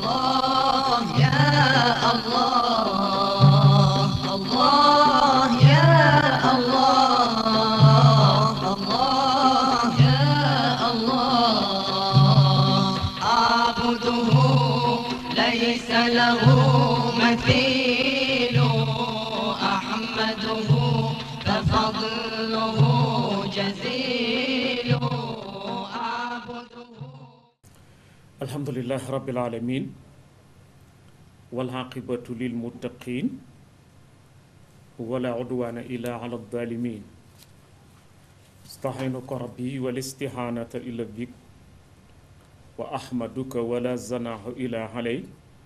الله يا الله الله يا الله الله يا الله أعبده ليس له مثيل أحمده ففضله جزيل أعبده alhamdulilah rabbil alamin walaqibatu lil muttaqin wala udwana illa ala zalimin astahinuka rabbi wal istihanata illa bik wa ahmaduka wala zanahu ila alay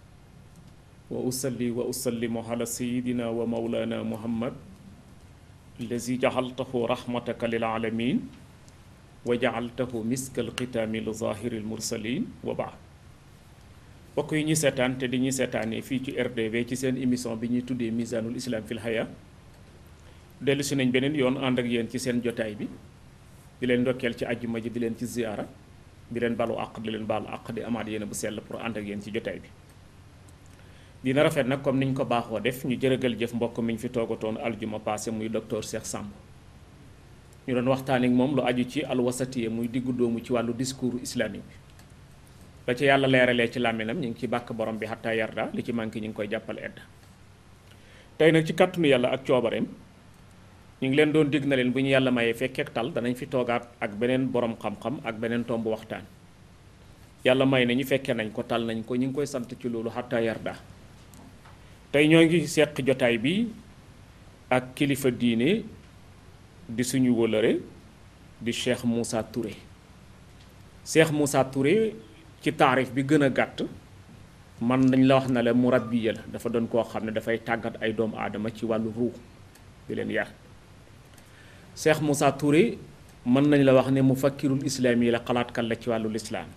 wa usalli wa usallimu ala sayidina wa maulana muhammad allazi jaxaltahu rahmataka lil alamin wa jaaltahu miskal xitaami li zahiril mursalin wa baad mbokk yi ñuy seetaan te di ñuy seetaanee fii ci RDV ci seen émission bi ñuy tuddee misanul islam fil haya dellu si nañ beneen yoon ànd ak yéen ci seen jotaay bi di leen ndokkeel ci àjjuma ji di leen ci ziyaara di leen balu àq di leen baalu àq di amaat yéen bu sell pour ànd ak yéen ci jotaay bi dina rafet nag comme niñ ko baaxoo def ñu jërëgal jëf mbokk mi ñu fi toogatoon aljuma passé muy docteur Cheikh Samb ñu doon waxtaan ak moom lu aju ci alwasatiye muy diggu doomu ci wàllu discours islamique bi ba ci yàlla leeralee ci làmminam ñu ngi ci bàkk borom bi xataa yarda li ci manqué ñu ngi koy jàppal edd tey nag ci kàttanu yàlla ak coobareem ñu ngi leen doon dig na leen bu ñu yàlla mayee fekkeek tal danañ fi toogaat ak beneen borom xam-xam ak beneen tomb waxtaan yàlla may na ñu fekkee nañ ko tal nañ ko ñu ngi koy sant ci loolu xataa yarda tey ñoo ngi seq jotaay bi ak kilifa diine di suñu wëlëre di Cheikh Moussa Touré Cheikh Moussa Touré ci taarif bi gën a gàtt man nañ la wax na la murabbiya la dafa doon koo xam ne dafay tàggat ay doomu aadama ci wàllu ruux di leen yar Cheikh Moussa Touré mën nañ la wax ne mufakkirul islaam yi la xalaatkat la ci wàllu lislaam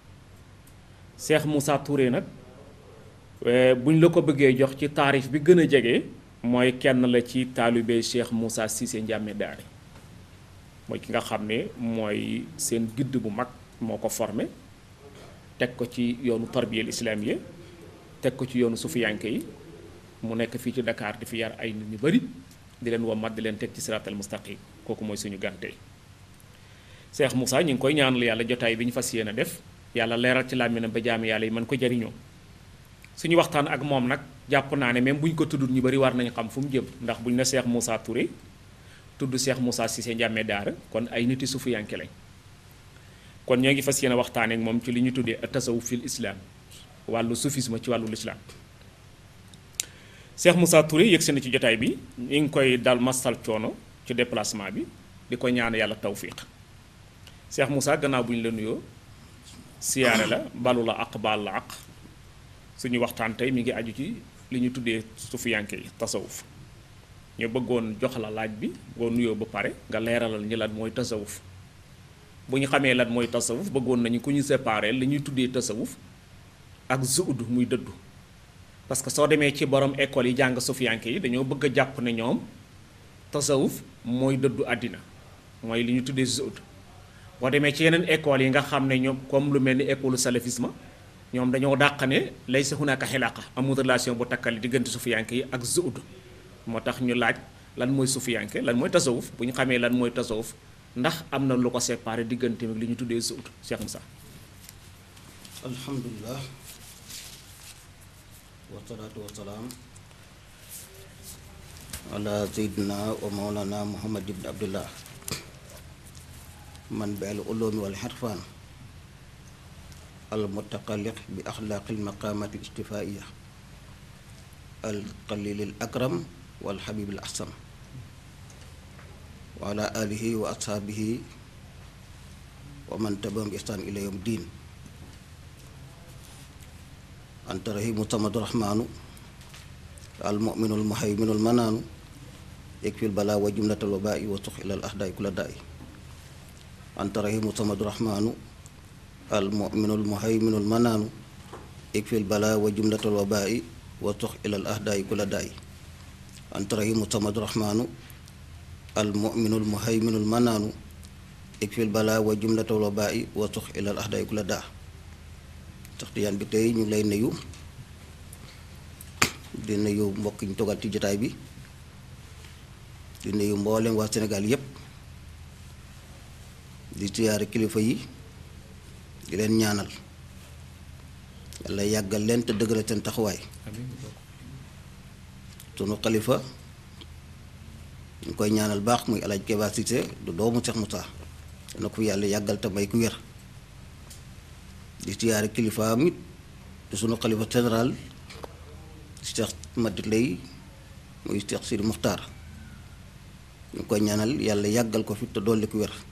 Cheikh Moussa Touré nag buñ la ko bëggee jox ci taarif bi gën a jege. mooy kenn la ci taalibe Cheikh Moussa Cissé Ndiamé Daari mooy ki nga xam ne mooy seen gidd bu mag moo ko formé teg ko ci yoonu tarbiyel islamiye teg ko ci yoonu sufiyanke yi mu nekk fii ci Dakar di fi yar ay nit ñu bari di leen wommat di leen teg ci siratal mustaqim kooku mooy suñu gànte Cheikh Moussa ñu ngi koy ñaanal yàlla jotaay bi ñu fas yéene def yàlla leeral ci làmminam ba jaami yàlla yi mën ko jariñoo suñu waxtaan ak moom nag jàpp naa ne même bu ñu ko tuddul ñu bari war nañu xam fu mu jëm ndax bu ñu ne Cheikh Moussa Touré tudd Cheikh Moussa Cissé Ndiamé Daara kon ay niti sufiyanke lañ kon ñoo ngi fas yéene waxtaan ak moom ci li ñu tuddee tasawuf fil islam wàllu soufisme ci wàllu lislaam Cheikh Moussa Touré yëg si na ci jotaay bi ñu ngi koy dal masal coono ci déplacement bi di ko ñaan yàlla tawfiq Cheikh Moussa gannaaw bu ñu la nuyoo siyaare la balu la aq baal la aq suñu waxtaan tey mi ngi aju ci li ñu tuddee sufiyanke yi tasawuf ñu bëggoon jox la laaj bi boo nuyoo ba pare nga leeralal ñi lan mooy tasawuf bu ñu xamee lan mooy tasawuf bëggoon nañu ku ñu séparé li ñuy tuddee tasawuf ak zuud muy dëddu parce que soo demee ci borom école yi jàng sufiyanke yi dañoo bëgg a jàpp ne ñoom tasawuf mooy dëddu àddina mooy li ñu tuddee zuud boo demee ci yeneen école yi nga xam ne ñoom comme lu mel ni école salafisme ñoom dañoo dàq ne lay sa hunaka xilaqa amul relation bu takkali diggante sufiyanke yi ak zuud moo tax ñu laaj lan mooy sufiyanke lan mooy tasawuf bu ñu xamee lan mooy tasawuf ndax am na lu ko séparé diggante ak li ñu tuddee zuud Cheikh Moussa alhamdulilah wasalaatu wasalaam ala seydina wa mawlana muhammad ibn abdullah man bi al ulumi wal xirfaan المتقلق بأخلاق المقامات الاجتفائية القليل الأكرم والحبيب الأحسن وعلى آله وأصحابه ومن تبعهم بإحسان إلى يوم الدين أنت رحيم صمد الرحمن المؤمن المهيمن المنان يكفي البلاء وجملة الوباء وسخ إلى الأهداء كل داء أنت رحيم صمد الرحمن المؤمن المهيمن المنان يكفي البلاء وجملة الوباء وسخ إلى الأهداء كل داء أنت رحيم صمد الرحمن المؤمن المهيمن المنان يكفي البلاء وجملة الوباء وسخ إلى الأهداء كل داء tax tiyaan bi tey ñu ngi lay nuyu di nuyu mbokk ñu togal ci jotaay bi di nuyu mboolem waa Sénégal yépp di siyaare kilifa yi di leen ñaanal yàlla yàggal leen te dëgëral seen taxawaay sunu xalifa ñu koy ñaanal baax muy alaaj Keba Cissé du doomu Seex Musaa na ko fi yàlla yàggal te may ku wér di siyaare kilifaam it di sunu xalifa général Cheikh Madi Lay muy Cheikh Sidi Muxtaar ñu koy ñaanal yàlla yàggal ko fi te dolli ku wér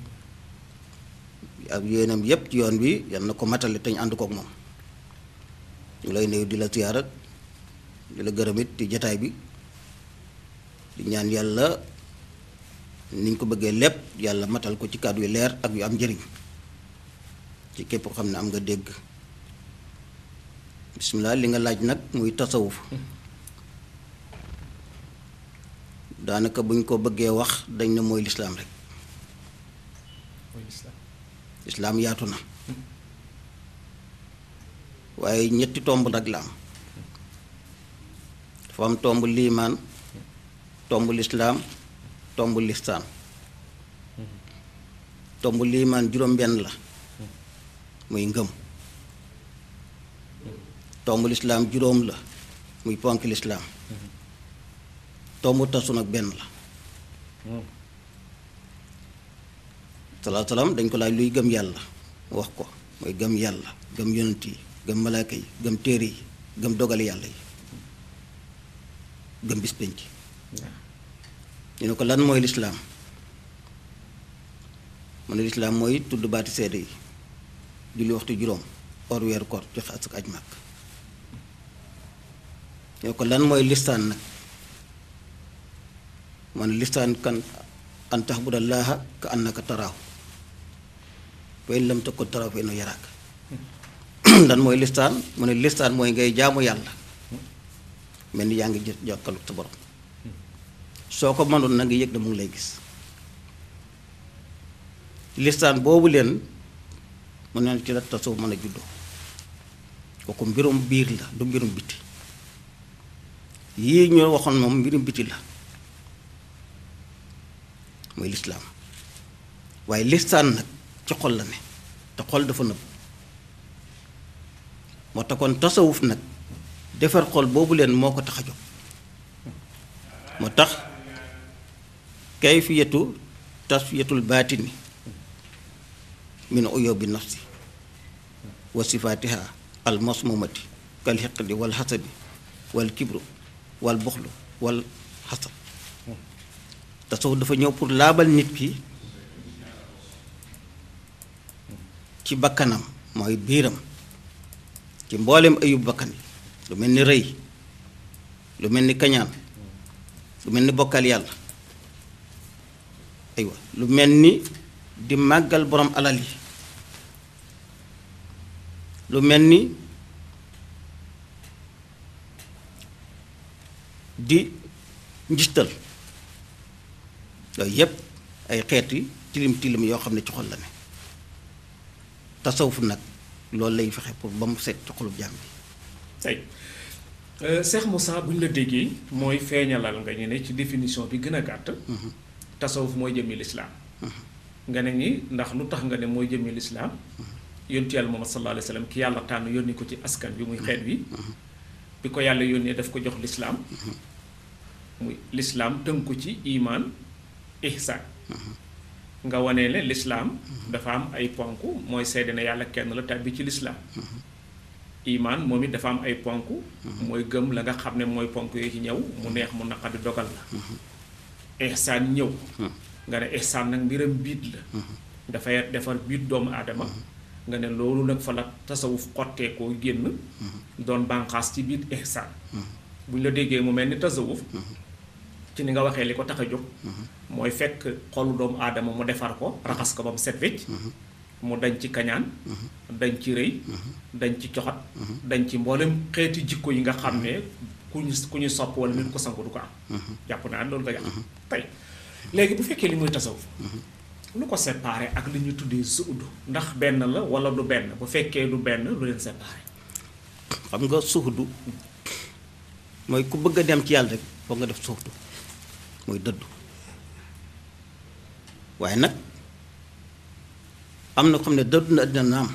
ak yéenam yépp ci yoon bi yal na ko matale te ñu ànd kook moom ñu lay nuyu di la siyaara di la gërëm it ci jataay bi di ñaan yàlla niñ ko bëggee lépp yàlla matal ko ci kàddu yu leer ak yu am njëriñ ci képp ko xam ne am nga dégg bisimilah li nga laaj nag muy tasawuf daanaka buñ ko bëggee wax dañ ne mooy lislaam rek lislaam yaatu na waaye ñetti tomb nag la am dafa am tomb liimaan tomb lislaam tomb listaan tomb liimaan juróom-benn la muy ngëm tomb lislaam juróom la muy ponk lislaam tomb tasu nag benn la salaa salaam dañ ko laaj luy gëm yàlla mu wax ko mooy gëm yàlla gëm yonent yi gëm malaaka yi gëm téere yi gëm dogali yàlla yi gëm bis penc ñu ne ko lan mooy lislaam mu ne lislaam mooy tudd baati seede yi julli waxtu juróom or weeru koor joxe asak aj màkk ñu ne ko lan mooy listaan nag mu ne listaan kan an taxbudallaaha ka annaka taraahu fa in lam takun taraahu fa innahu yaraaka lan mooy listaan mu ne listaan mooy ngay jaamu yàlla mel ni yaa ngi jë jokkalu sa borom soo ko mënoon na nga yëg ne mu ngi lay gis listaan boobu leen mu ne ci la tasawuf mën a juddoo kooku mbirum biir la du mbirum biti yii ñu waxoon moom mbirum biti la mooy lislaam waaye listaan nag ci xol la ne te xol dafa nëbb moo tax kon tasawuf nag defar xol boobu leen moo ko tax a jóg moo tax kayfiyatu tasfiyatul baatini min uyubi nafsi wa sifaatiha al masmumati kal xiqdi wal xasabi wal kibru wal buxlu wal xasad tasawuf dafa ñëw pour laabal nit ki ci bakkanam mooy biiram ci mboolem ayub bakkan yi lu mel ni rëy lu mel ni kañaan lu mel ni bokkal yàlla aywa lu mel ni di màggal borom alal yi lu mel ni di njistal yooyu yépp ay xeeti tilim tilim yoo xam ne ci xol la ne tasawuf nag loolu lay fexe pour ba mu set ci xolub jàmm bi tey Cheikh Moussa bu ñu la déggee mooy feeñalal nga ñu ne ci définition bi gën a gàtt tasawuf mooy jëmmi lislaam nga ne ñi ndax lu tax nga ne mooy jëmmi lislaam yontu yàlla Muhammad sallallahu alayhi wa sallam ki yàlla tànn yónni ko ci askan bi muy xeet wi bi ko yàlla yónnee daf ko jox lislaam muy lislaam tënku ci imaan ihsaan nga wane ne lislaam dafa am ay ponk mooy seede ne yàlla kenn la tàbbi ci lislaam imaan moom it dafa am ay ponk mooy gëm la nga xam ne mooy ponk yooyu ci ñëw mu neex mu naqadi dogal la ihsaan ñëw nga ne ihsaan nag mbiram biit la dafay defar biit doomu aadama nga ne loolu nag fa la tasawuf xottee koo génn doon bànqaas ci biir ihsaan bu ñu la déggee mu mel ni tasawuf ci ni nga waxee li ko tax a jóg mooy fekk xolu doomu aadama mu defar ko raxas ko ba mu set wecc mu dañ ci kañaan dañ ci rëy dañ ci coxat dañ ci mboolem xeeti jikko yi nga xam ne ku ñu ku ñu sopp wala nit ko sangu du ko am jàpp naa loolu nga yàq tey léegi bu fekkee li muy tasawuf lu ko séparé ak li ñu tuddee zuhdu ndax benn la wala du benn bu fekkee du benn lu leen séparé xam nga suxdu mooy ku bëgg a dem ci yàlla rek foog nga def suxdu mooy dëddu waaye nag am na ko xam ne dëddu na àddina naam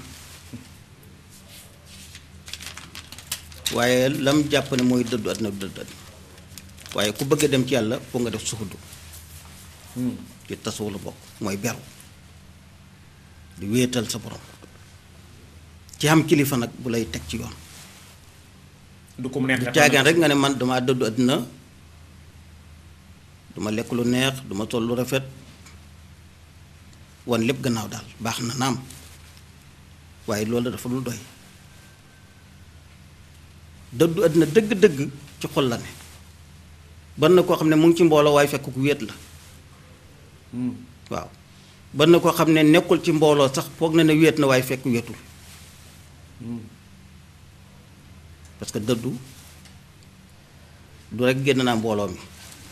waaye lam jàpp ne mooy dëddu àddina du dëddu àddina waaye ku bëgg a dem ci yàlla foog nga def suxdu ci tasawul la bokk mooy beru di wéetal sa borom ci am kilifa nag bu lay teg ci yoon du ko mu neex du caagaan rek nga ne man dama dëddu àddina duma lekk lu neex duma sol lu rafet wan lépp gannaaw daal baax na naam waaye loolu dafa lu doy dëddu àddina dëgg-dëgg ci xol la ne ban na koo xam ne mu ngi ci mbooloo waaye fekk ku wéet la waaw ban na koo xam ne nekkul ci mbooloo sax foog na ne wéet na waaye fekk wéetul parce que dëddu du rek génn naa mbooloo mi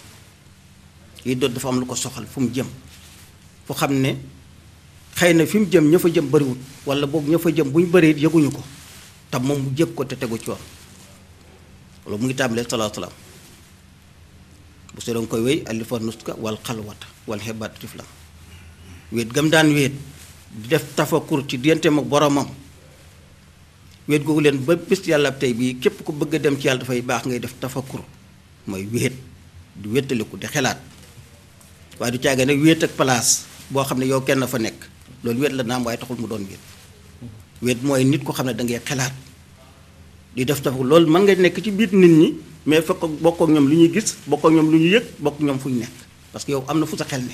yi dëdd dafa am lu ko soxal fu mu jëm fu xam ne xëy na fi mu jëm ña fa jëm bariwul wala boobu ña fa jëm bu ñu bëree yëguñu ko te moom mu jëg ko te tegu ci yoon loolu mu ngi tàmbalee salaa salaam bu see doon koy wéy alifa nuska wal xalwata wal xebaat tiflam wéet gam daan wéet di def tafakur ci digganteem ak boromam wéet googu leen ba bis yàlla tey bii képp ku bëgg a dem ci yàlla dafay baax ngay def tafakur mooy wéet di wéetaliku di xelaat waaye du caagee nag wéet ak place boo xam ne yow kenn fa nekk loolu wéet la naam waaye taxul mu doon wéet wéet mooy nit ko xam ne da ngay xelaat di def tafakur loolu mën nga nekk ci biir nit ñi mais fekk bokk ak ñoom lu ñuy gis bokk ak ñoom lu ñuy yëg bokk ñoom fu ñu nekk parce que yow am na fu sa xel ne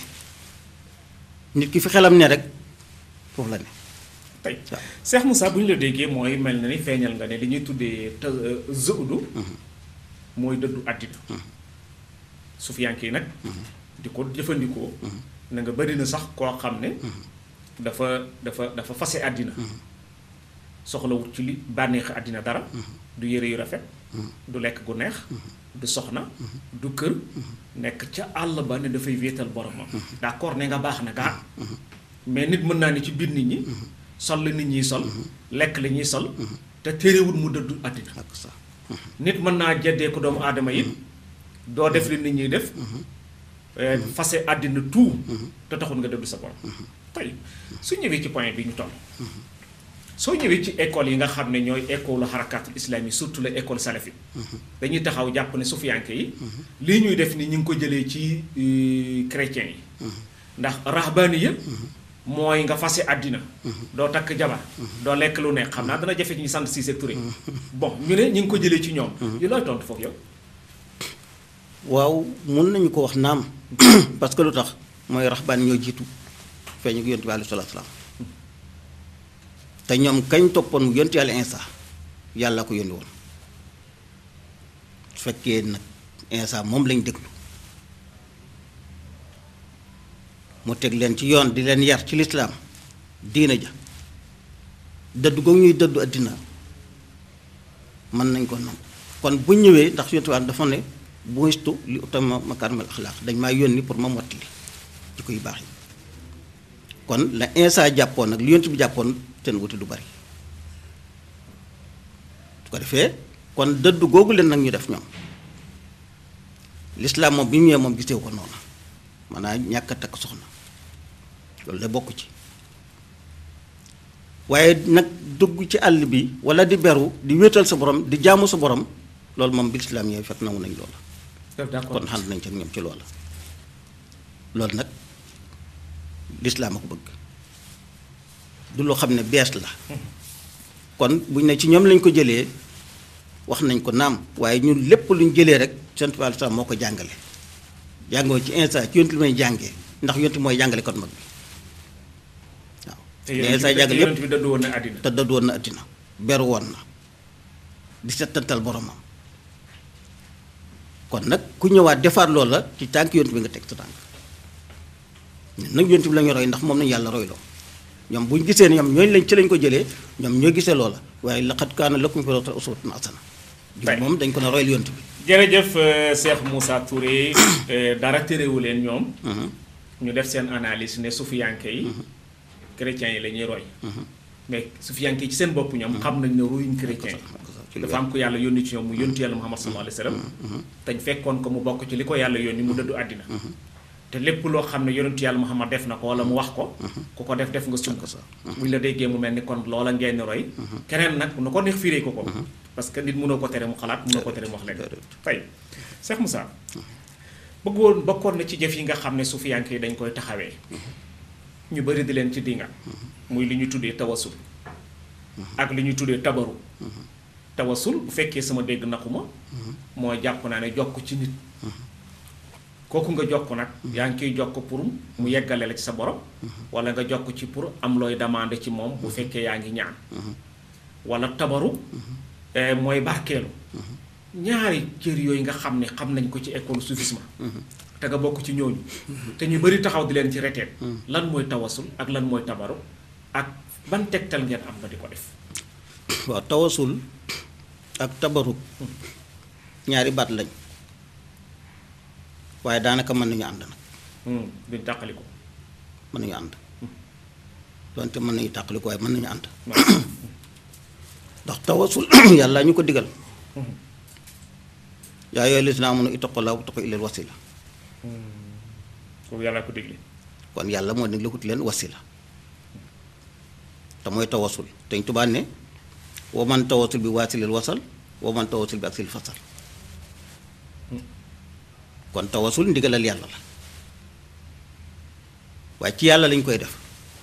nit ki fi xelam ne rek foofu la ne tey Cheikh Moussa bu ñu la déggee mooy mel na ni feeñal nga ne li ñuy tuddee te zuhdu mooy dëddu àddina sufiyanke yi nag di ko jëfandikoo na nga bari na sax koo xam ne dafa dafa dafa fase àddina soxlawut ci li bànneexi àddina dara du yére yu rafet du lekk gu neex du soxna du kër nekk ca àll ba ne dafay wéetal boromam d'accord ne nga baax na gaa mais nit mën naa ne ci biir nit ñi sol la nit ñiy sol lekk la ñuy sol te téerewul mu dëddu àddina ak sax nit mën naa jeddee ko doomu aadama yi doo def li nit ñiy def fase àddina tout te taxul nga dëddu sa borom tey su ñëwee ci point bi ñu toll soo ñëwee ci école yi nga xam ne ñooy école xarakatul islam yi surtout la école salafi dañuy taxaw jàpp ne sufiyanke yi lii ñuy def ni ñu ngi ko jëlee ci chrétiens yi ndax rahbaniya mooy nga fase àddina doo takk jabar doo lekk lu nekk xam naa dana jafe ci ñu sant Cissé Touré bon ñu ne ñu ngi ko jëlee ci ñoom yi looy tontu foofu yow waaw mun nañu ko wax naam parce que lu tax mooy raxbaan ñoo jiitu feeñu ko yontu bi alayhi salaatu salaam te ñoom kañ toppoon mu yontu yàlla insa yàlla ko yónni woon su fekkee nag insa moom lañ déglu mu teg leen ci yoon di leen yar ci lislaam diina ja dëddu googu ñuy dëddu àddina mën nañ ko nam kon bu ñëwee ndax yontu bi dafa ne buistu li utama makaarimal axlaaq dañ maa yónni pour ma mottali ci koy baax yi kon la insa jàppoon nag li yontu bi jàppoon seen wuti du bari su ko defee kon dëddu googu leen nag ñu def ñoom lislaam moom bi ñu ñëwee moom gisewu ko noonu maanaam ñàkk a takk soxna loolu la bokk ci waaye nag dugg ci àll bi wala di beru di wéetal sa borom di jaamu sa borom loolu moom bi lislaam yooyu fekk nangu nañ loola kon xànd nañ ci ñoom ci loola loolu nag lislaam a ko bëgg du loo xam ne bees la kon buñ ne ci ñoom lañ ko jëlee wax nañ ko naam waaye ñun lépp luñ jëlee rek sant bi alisa moo ko jàngale jàngoo ci instant ci yontu li may jàngee ndax yontu mooy jàngale kon mag bi waaw te instant jàngale yonent yépp bi dëddu woon na àddina te dëdd woon na àddina beru woon na di settantal boromam kon nag ku ñëwaat defaat loola ci tànk yontu bi nga teg sa tànk ñun nag yontu bi la ñu roy ndax moom nañu yàlla royloo ñoom bu ñu gisee ne ñoom ñooñu lañ ci lañ ko jëlee ñoom ñoo gisee loola waaye laqad kaana lakum fii rasuulillaahi uswatun hasana Tey. moom dañ ko ne royal yontu bi jërëjëf euh, Cheikh Moussa Touré euh, dara térewu leen ñoom ñu def seen analyse ne sufiyanke yi chrétiens yi la ñuy roy mais sufiyanke yi ci seen bopp ñoom xam nañ ne royuñ chrétien ci yi lu dafa am ko yàlla yónni ci ñoom mu yónni yàlla Muhammad sallallahu alayhi wa sallam tañ fekkoon ko mu bokk ci li ko yàlla yónni mu dëddu àddina te lépp loo xam ne yonentu yàlla Muhammad def na ko wala mu wax ko ku ko def def nga sunk buñ la déggee mu mel ni kon loola ngeen di roy keneen nag nu ko neex firee ko ko parce que nit mënoo ko tere mu xalaat mënoo ko tere mu wax leen tey Cheikh Moussa bëggoon bokkoon na ci jëf yi nga xam ne sufiyanke yi dañ koy taxawee ñu bari di leen ci dinga muy li ñu tuddee tawasul ak li ñu tuddee tabaru tawasul bu fekkee sama dégg naxuma mooy jàpp naa ne jokk ci nit kooku nga jokk nag yaa ngi koy jokk pour mu yeggale la ci sa borom wala nga jokk ci pour am looy demandé ci moom bu fekkee yaa ngi ñaan wala tabaru eh, mooy barkeelu ñaari cër yooyu nga xam ne xam nañ ko ci école soufisme te nga bokk ci ñooñu te ñu bari taxaw di leen ci reteet lan mooy tawasul ak lan mooy tabaru ak ban tegtal ngeen am ba di ko def waaw tawasul ak tabaruk ñaari baat lañ waaye daanaka mën nañu ànd nag Hmm, duñ tàqali ko mën nañu ànd donte mën nañu tàqali ko waaye mën nañu ànd ndax tawasul yàlla ñu ko digal yaa yooyu lisina amunu ittaqullah wa taqu ilal wasila kooku yàlla ko digle kon yàlla moo ne la wuti leen wasila te mooy tawasul te ñu tubaab ne wa man tawasul bi waasilil wasal wa man tawasul bi aksil fasal kon tawasul ndigalal yàlla la waaye ci yàlla lañ koy def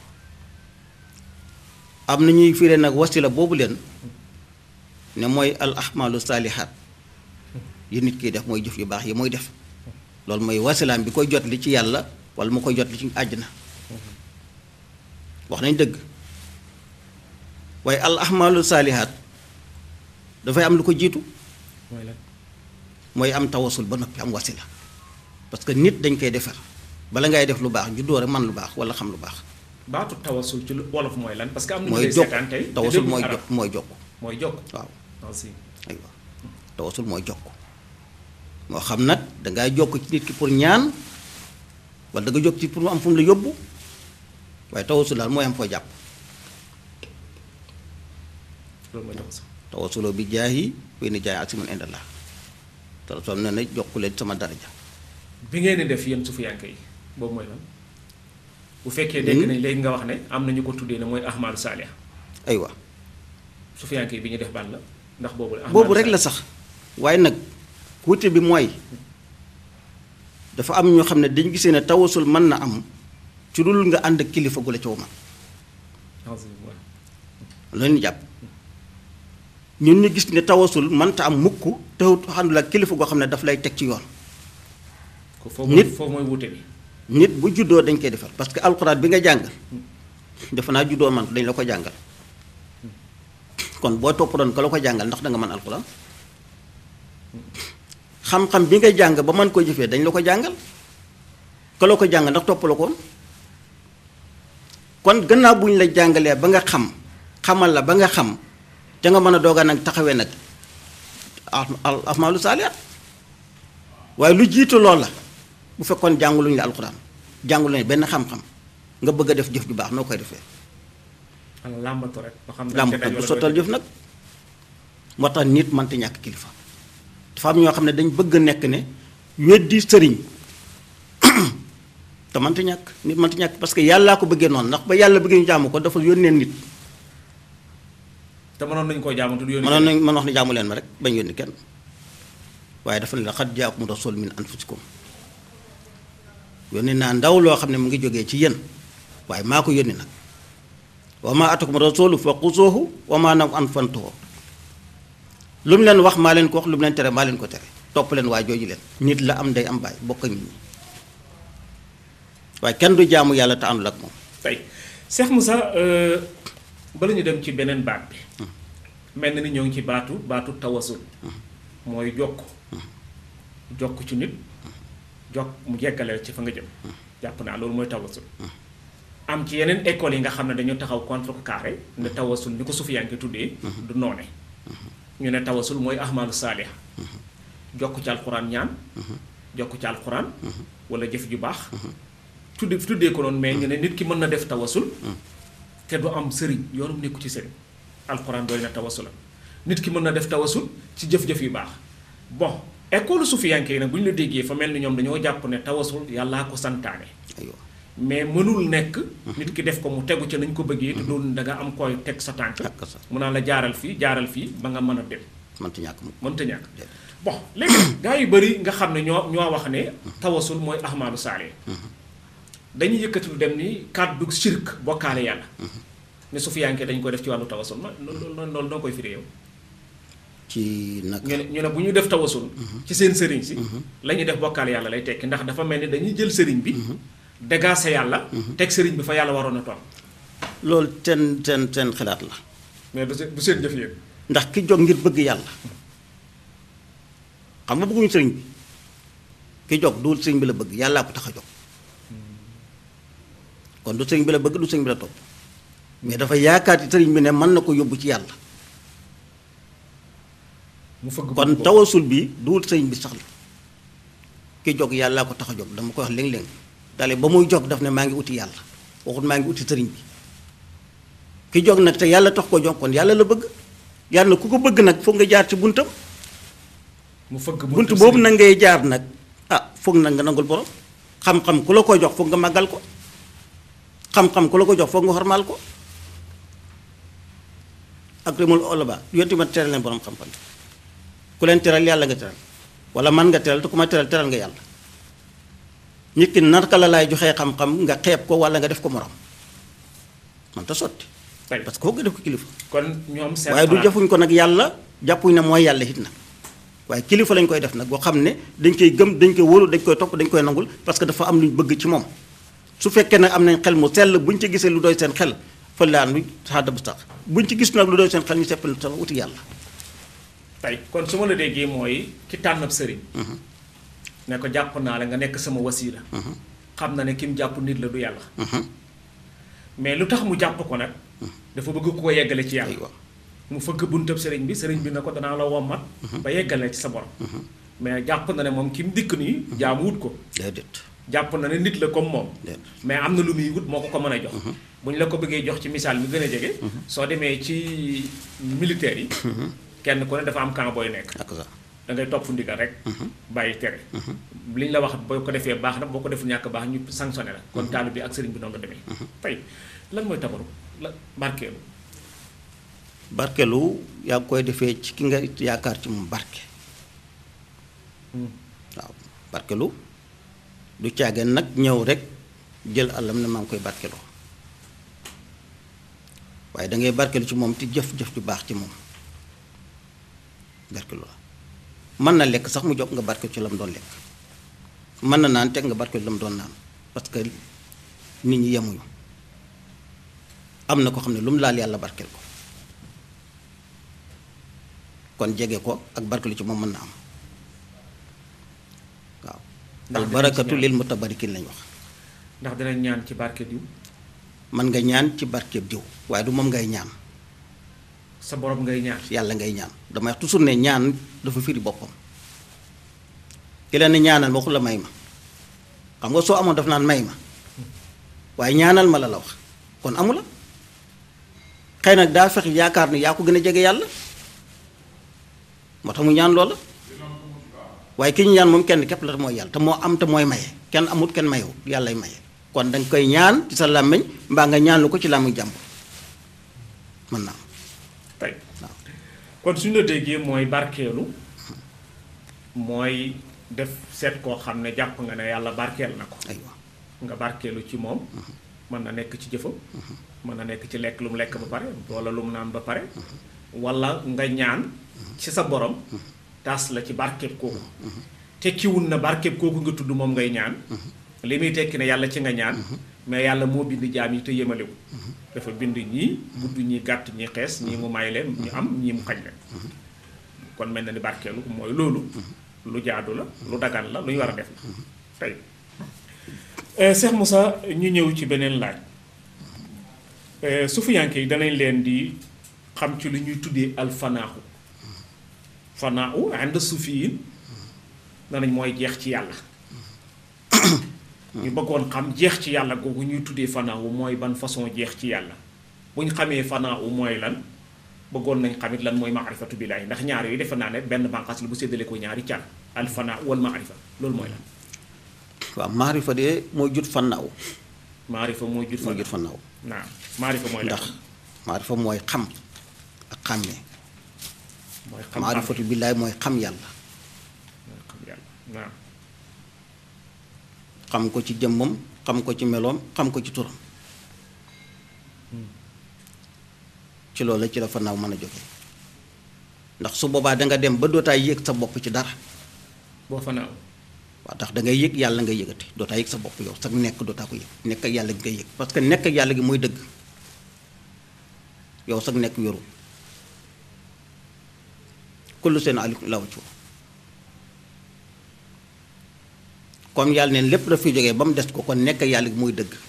am na ñuy firee nag wasila boobu leen ne mooy al ahmalu saalihaat yi nit kiy def mooy jëf yu baax yi mooy def loolu mooy wasilaam bi koy jot li ci yàlla wala mu koy jot li ci àjjana wax nañ dëgg waaye al ahmalu saalihaat dafay am lu ko jiitu mooy lan mooy am tawasul ba noppi am wasila parce que nit dañ koy defar bala ngay def lu baax juddoo rek man lu baax wala xam lu baax baatu tawasul ci lu wolof mooy lan parce que am na ñu mooy lay jokk seetaan tey te tawasul dégguñu mooy arab. jokk mooy jokk mooy jokk waaw aussi aywa tawasul mooy jokk moo xam nag dangay jokk ci nit ki pour ñaan wala da nga jokk ci pour mu am fu mu la yóbbu waaye tawasul daal mooy am foo jàpp loolu mooy tawasul tawasuloo bi jaahi wey ni jaay asimun indallah te rasul ne na jokku leen sama daraja bi ngeen di def yéen sufiyanke yi boobu mooy lan bu fekkee dégg nañ léegi nga wax ne am na ñu ko tuddee ne mooy ahmalu saaliha aywa sufiyanke yi bi ñu def ban la ndax boobu la boobu rek la sax waaye nag wuute bi mooy dafa am ñoo xam ne dañ gisee ne tawasul mën na am ci dul nga ànd ak kilifa gu la coow man loolu ñu jàpp ñun ñu gis ne tawasul mënta am mukk te àndul ak kilifa goo xam ne daf lay teg ci yoon ko foofu nit- foofu mooy wuute bi nit bu juddoo dañ koy defar parce que alxuraan bi nga jàngal defe naa juddoo man dañ la ko jàngal kon boo topp doon ka la ko jàngal ndax da nga mën alxuraan xam-xam bi nga jàng ba mën ko jëfee dañ la ko jàngal ka la ko jàngal ndax topp la ko woon kon gannaaw bu ñu la jàngalee ba nga xam xamal la ba nga xam te nga mën a dooga nag taxawee nag al ahmaalu saalihaat waaye lu jiitu lool la bu fekkoon jànguluñu la alxuraan jànguluñu benn xam-xam nga bëgg a def jëf ju baax noo koy defee ala làmbatu rek ba xam ne làmb ca daj bu wala sottal doo jëf nag moo tax nit mënta ñàkk kilifa dafa am ñoo xam ne dañ bëgg a nekk ne weddi sëriñ te mënta ñàkk nit mënta ñàkk parce que yàllaa ko bëggee noonu ndax ba yàlla bëggee ñu jaamu ko dafa yónnee nit te mënoon nañu koo jaamantu du yónni mënoon nañ mën wax ne jaamu leen ma rek bañ yónni kenn waaye dafa ne la xat jaakum rasul min anfusikum yónni naa ndaw loo xam ne mu ngi jógee ci yéen waaye maa ko yónni nag wa ma atakum rasulu fa xusuuhu wa ma nam an fantuhu lu mu leen wax maa leen ko wax lu mu leen tere maa leen ko tere topp leen waa jooju leen nit la am day am baay bokk ak nit ñi waaye kenn du jaamu yàlla te àndul ak moom tey Cheikh Moussa euh, bala ñu dem ci beneen baat bi mel na ni ñoo ngi ci baatu baatu tawasul mooy jokk jokk ci nit jokk mu jeggale ci fa nga jëm jàpp naa loolu mooy tawasul am ci yeneen écoles yi nga xam ne dañu taxaw contre carré ne tawasul ni ko sufiyanke tuddee du noone ñu ne tawasul mooy ahmalu saaliha jokk ci alxuraan ñaan jokk ci alxuraan wala jëf ju baax tudde tuddee ko noonu mais ñu ne nit ki mën na def tawasul te du am sëriñ yoonum nekku ci sëriñ alxuraan doy na tawasula nit ki mën na def tawasul ci jëf-jëf yu baax bon école sufiyanke yi nag bu ñu la déggee fa mel ni ñoom dañoo jàpp ne tawasul yàllaa ko santaane aywa mais mënul nekk nit ki def ko mu tegu ca nañ ko bëggee te doon da nga am koy teg sa tànk ak sa mu naan la jaaral fii jaaral fii ba nga mën a dem mënta ñàkk mu mënta ñàkk déedéet. bon léegi gaa yu bëri nga xam ne ñoo ñoo wax ne tawasul mooy ahmaalu saale dañuy yëkkati lu dem ni kàddu shirk bokkaale yàlla ne sufiyanke dañ ko def ci wàllu tawasul ma loolu loolu noo koy firee yow ci nag ñu ne ñu ne bu ñu def tawasul ci seen sëriñ si la ñuy def bokkaale yàlla lay tekki ndax dafa mel ni dañuy jël sëriñ bi dégaase yàlla teg sëriñ bi fa yàlla waroon a toog loolu seen seen seen xalaat la mais du seen du seen jëf yéen ndax ki jóg ngir bëgg yàlla xam nga bëgguñu sëriñ bi ki jóg du sëriñ bi la bëgg yàllaa ko tax a jóg kon du sëriñ bi la bëgg du sëriñ bi la topp mais dafa yaakaar ci sëriñ bi ne mën na ko yóbbu ci yàlla mu fëgg kon boobu. tawasul bi duwul sëriñ bi sax la ki jóg yàllaa ko tax a jóg dama koy wax léeg-léeg dale ba muy jóg daf ne maa ngi uti yàlla waxut maa ngi uti sëriñ bi ki jóg nag te yàlla tax ko jóg kon yàlla la bëgg yàlla ku ko bëgg nag foog nga jaar ci buntam mu fëgg bunt boobu nag ngay jaar nag ah foog nag nga nangul borom xam-xam ku la ko jox foog nga màggal ko xam-xam ku la ko jox foog nga xormaal ko ak rimul olaba yonti ma teral leen borom xam-xam ku leen teral yàlla nga teral wala man nga teral te ku ma teral teral nga yàlla nit ki naka la laay joxee xam-xam nga xeeb ko wala nga def ko morom man ta sotti tey parce que foog nga def ko kilifa kon ñoom seen waaye du xalaat- jëfuñ ko nag yàlla jàppuñ ne mooy yàlla it nag waaye kilifa lañ koy def nag boo xam ne dañ koy gëm dañ koy wóolu dañ koy topp dañ koy nangul parce que dafa am luñ bëgg ci moom su fekkee nag am nañ xel mu sell buñ ci gisee lu doy seen xel fa laan lu saada bu tax buñ ci gis nag lu doy seen xel ñu seppal sama uti yàlla tey kon su ma la déggee mooy ki tànn ab sëriñ ne ko jàpp naa la nga nekk sama wasiila xam na ne ki mu jàpp nit la du yàlla mais lu tax mu jàpp ko nag dafa bëgg ku ko yeggale ci yàlla aywa mu fëgg buntab sëriñ bi sëriñ bi na ko danaa la wommat ba yeggale ci sa borom mais jàpp na ne moom ki mu dikk nii jaamu wut ko déedéet jàpp na ne nit la comme moom déedéet mais am na lu muy wut moo ko ko mën a jox bu ñu la ko bëggee jox ci misaal mi gën a jege soo demee ci militaire yi kenn ku ne dafa am camp booy nekk ak ça da ngay topp ndigal rek bàyyi tere li ñu la wax boo ko defee baax na boo ko deful ñàkk baax ñu sanctionné la kon taalu bi ak sëriñ bi noonu la demee tey lan mooy tabaru la barkeelu barkelu yaa ngi koy defee ci ki nga yaakaar ci moom barke waaw barkelu du caageen nag ñëw rek jël àllam ne maa ngi koy barkeloo waaye da ngay barkelu ci moom te jëf-jëf ju baax ci moom barkelu la mën na lekk sax mu jóg nga barkelu ci la mu doon lekk mën na naan teg nga barkelu la mu doon naan parce que nit ñi yemuñu am na ko xam ne lu mu laal yàlla barkel ko kon jege ko ak barkelu ci moom mën na am waaw Ndax al dinañ ci barakatu ñaan. lil mutabarikin lañ wax ndax dinañ ñaan ci barke diw man nga ñaan ci barkeeb diw waaye du moom ngay ñaan sa borom ngay ñaan yàlla ngay ñaan damay wax toujours ne ñaan dafa firi boppam ki leen ne ñaanal ma waxu la may ma xam nga soo amoon daf naan may ma waaye ñaanal ma la la wax kon amu la xëy nag daa fex yaakaar ni yaa ko gën a jege yàlla moo tax mu ñaan loola waaye ki ñu ñaan moom kenn képp la mooy yàlla te moo am te mooy maye kenn amut kenn mayewu yàllay maye kon danga koy ñaan ci sa làmmiñ mbaa nga ñaan lu ko ci làmmiñ jàmbur mën naa am tey waaw kon suñu la déggee mooy barkeelu mooy def seet koo xam ne jàpp nga ne yàlla barkeel na ko aywa nga barkeelu ci moom mën na nekk ci jëfam mën na nekk ci lekk lu mu lekk ba pare wala lu mu naan ba pare wala nga ñaan ci sa borom taas la ci barkeeb kooku tekkiwul na barkeeb kooku nga tudd moom ngay ñaan li muy tekki ne yàlla ci nga ñaan mais yàlla moo bind jaam yi te yemalewu dafa bind ñii gudd ñii gàtt ñii xees ñii mu may leen ñu am ñii mu xañ leen kon mel na ni barkeelu mooy loolu lu jaadu la lu dagan la lu ñu war a def la tey Cheikh Moussa ñu ñëw ci beneen laaj sufiyanke yi danañ leen di xam ci lu ñuy tuddee alfanaaxu fanaaxu ànd sufiyin danañ mooy jeex ci yàlla ñu bëggoon xam jeex ci yàlla googu ñuy tuddee fanaawu mooy ban façon jeex ci yàlla bu ñu xamee fanaawu mooy lan bëggoon nañ xamit lan mooy maarifatu billaahi ndax ñaar yooyu defe naa ne benn bànqaas la bu séddale ko ñaari car al fanaa wal maarifa loolu mooy lan waaw maarifa de mooy jut fannaaw maarifa mooy jut mooy fanaaw jut fannaaw naam maarifa mooy lan ndax maarifa mooy xam ak xàmmee mooy xam maarifatu billaay mooy xam yàlla mooy xam yàlla naam xam ko ci jëmmam xam ko ci meloom xam ko ci turam ci loolu la ci la fannaaw mën a jóge ndax su boobaa danga dem ba dootaa yëg sa bopp ci dara boo fanaaw waaw ndax da ngay yëg yàlla ngay yëgati dootaa yëg sa bopp yow sax nekk dootaa ko yëg nekk ak yàlla gi ngay yëg parce que nekk ak yàlla gi mooy dëgg yow sax nekk yoru kullu seen aliku law ci comme yàlla neen lépp daf fi jógee ba mu des ko kon nekk ak yàlla gi mooy dëgg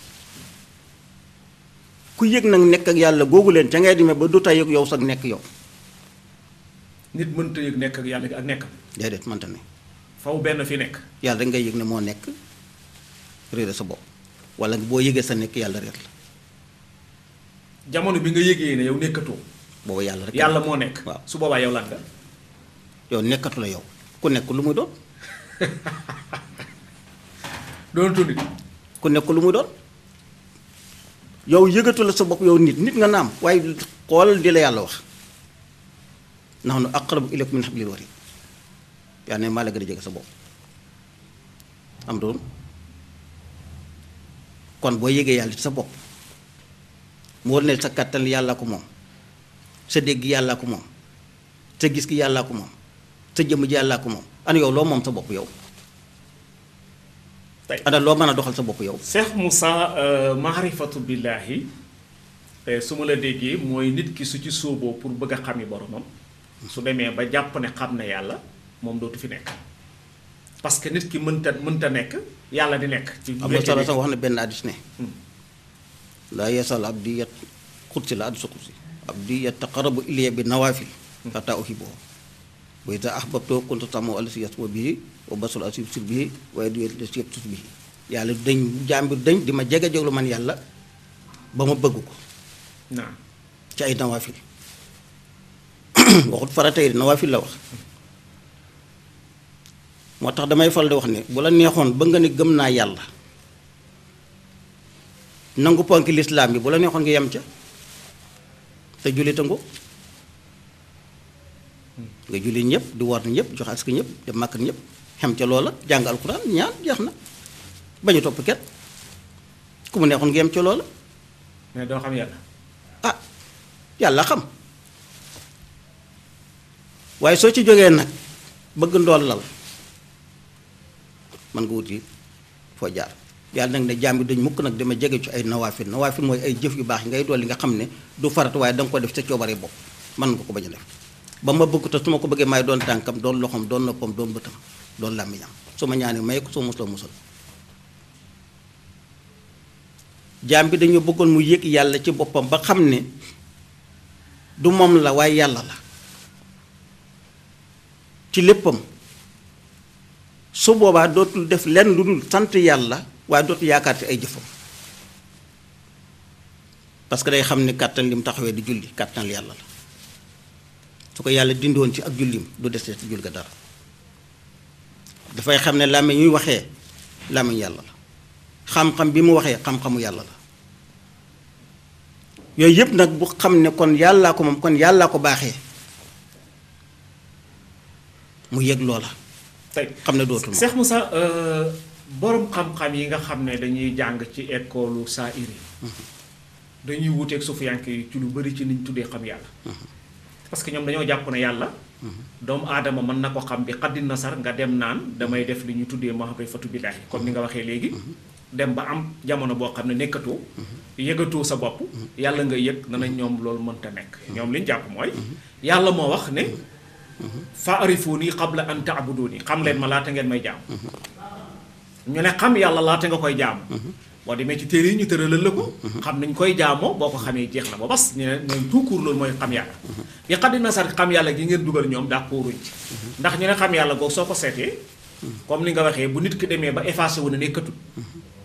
ku yëg nag nekk ak yàlla googu leen ca ngay demee ba dootaa yëg yow sax nekk yow nit mënta yëg nekk ak yàlla gi ak nekkam déedéet mënta ne faw benn fi nekk yàlla rek ngay yëg ne moo nekk réere sa bopp wala boo yëgee sa nekk yàlla réer la jamono bi nga yëgee ne yow nekkatoo booba yàlla rek yàlla moo nekk waaw. su boobaa yow lan nga yow nekkatu la yow ku nekk lu muy doon doonatu nit ku nekk lu muy doon yow yëgatu la sa bopp yow nit nit nga naam waaye xoolal di la yàlla wax nahnu aqrabu ilaykum min hablil warid yaa ne maa la gën a jege sa bopp am doon kon boo yëgee yàlla ci sa bopp mu war ne sa kàttan yàlla ko moom sa dégg yàlla ko moom sa gis gi yàlla ko moom sa jëmm ji yàlla ko moom ana yow loo moom sa bopp yow tey ana loo mën a doxal sa bopp yow Cheikh Moussa maarifatu billaahi eh, su ma la déggee mooy nit ki su ci sóoboo pour bëgg a xami boromam su demee ba jàpp ne xam na yàlla moom dootu fi nekk parce que nit ki mënta mënta nekk yàlla di nekk ci am na solo sax wax na benn addis ne laa yasal abdi yat xutsi la addis xutsi abdi yataqarabu ilayya bi nawaafil xataa uhibbuhu wa iza ahbabtuhu kuntu sam'ahu allazii yasma'u bihi wa basarahu allazii yubsiru bihi wa yadahu allazii yabtassu bihi yàlla dañ jaambir dañ di ma jege jeglu man yàlla ba ma bëgg ko naam ci ay nawaafil waxut farata yi nawaafil la wax moo tax damay fal di wax ne bu la neexoon ba nga ne gëm naa yàlla nangu ponki lislaam bi bu la neexoon nga yem ca te julli tangu nga julli ñëpp di war ñëpp joxe aska ñëpp dem màkk ñëpp xem ca loola jàng alxuraan ñaan jeex na bañu topp kenn ku mu neexoon nga yem ca loola mais doo xam yàlla ah yàlla xam waaye soo ci jógee nag bëgg ndool lal man nga wuti foo jaar yàlla nag ne jaam bi dañ mukk nag dama jege ci ay nawaafil nawaafil mooy ay jëf yu baax yi ngay dool li nga xam ne du farat waaye da nga ko def sa coobare bopp mën nga ko bañ a def ba ma bëgg te su ma ko bëggee may doon tànkam doon loxoom doon noppam doon bëtam doon làmmiñam su ma ñaanee may ko soo musloo musal jaam bi dañoo bëggoon mu yëg yàlla ci boppam ba xam ne du moom la waaye yàlla la ci léppam su boobaa dootul def lenn lu dul sant yàlla waaye dootul yaakaar ci ay jëfam parce que day xam ne kàttan lim taxawee di julli kàttan yàlla la su ko yàlla dindoon ci ak jullim du desee ci jul ga dara dafay xam ne làmmiñ ñuy waxee làmmiñ yàlla la xam-xam bi mu waxee xam-xamu yàlla la yooyu yëpp nag bu xam ne kon yàllaa ko moom kon yàllaa ko baaxee mu yëg loola tey xam ne dootul moom Cheikh Moussa borom xam-xam yi nga xam ne dañuy jàng ci école saa iri dañuy wuteeg sufiyanke yi ci lu bari ci niñ tuddee xam yàlla parce que ñoom dañoo jàpp ne yàlla doomu aadama mën na ko xam bi xaddin nasar nga dem naan damay def li ñu tuddee maarifatu billaahi comme ni nga waxee léegi dem ba am jamono boo xam ne nekkatoo yëgatoo sa bopp yàlla nga yëg na nañ ñoom loolu mënta nekk ñoom li ñu jàpp mooy yàlla moo wax ne fa arifuni qabla an taabuduni xam leen ma laata ngeen may jaam ñu ne xam yàlla laata nga koy jaam boo demee ci téere yi ñu tëralal la ko xam nañ koy jaamoo boo ko xamee jeex na ba bas ñu ne ñoom tout court loolu mooy xam yàlla yi xaddi nasar xam yàlla gi ngeen dugal ñoom d'accorduñ ci ndax ñu ne xam yàlla googu soo ko seetee comme ni nga waxee bu nit ki demee ba effacé wu ne nekkatul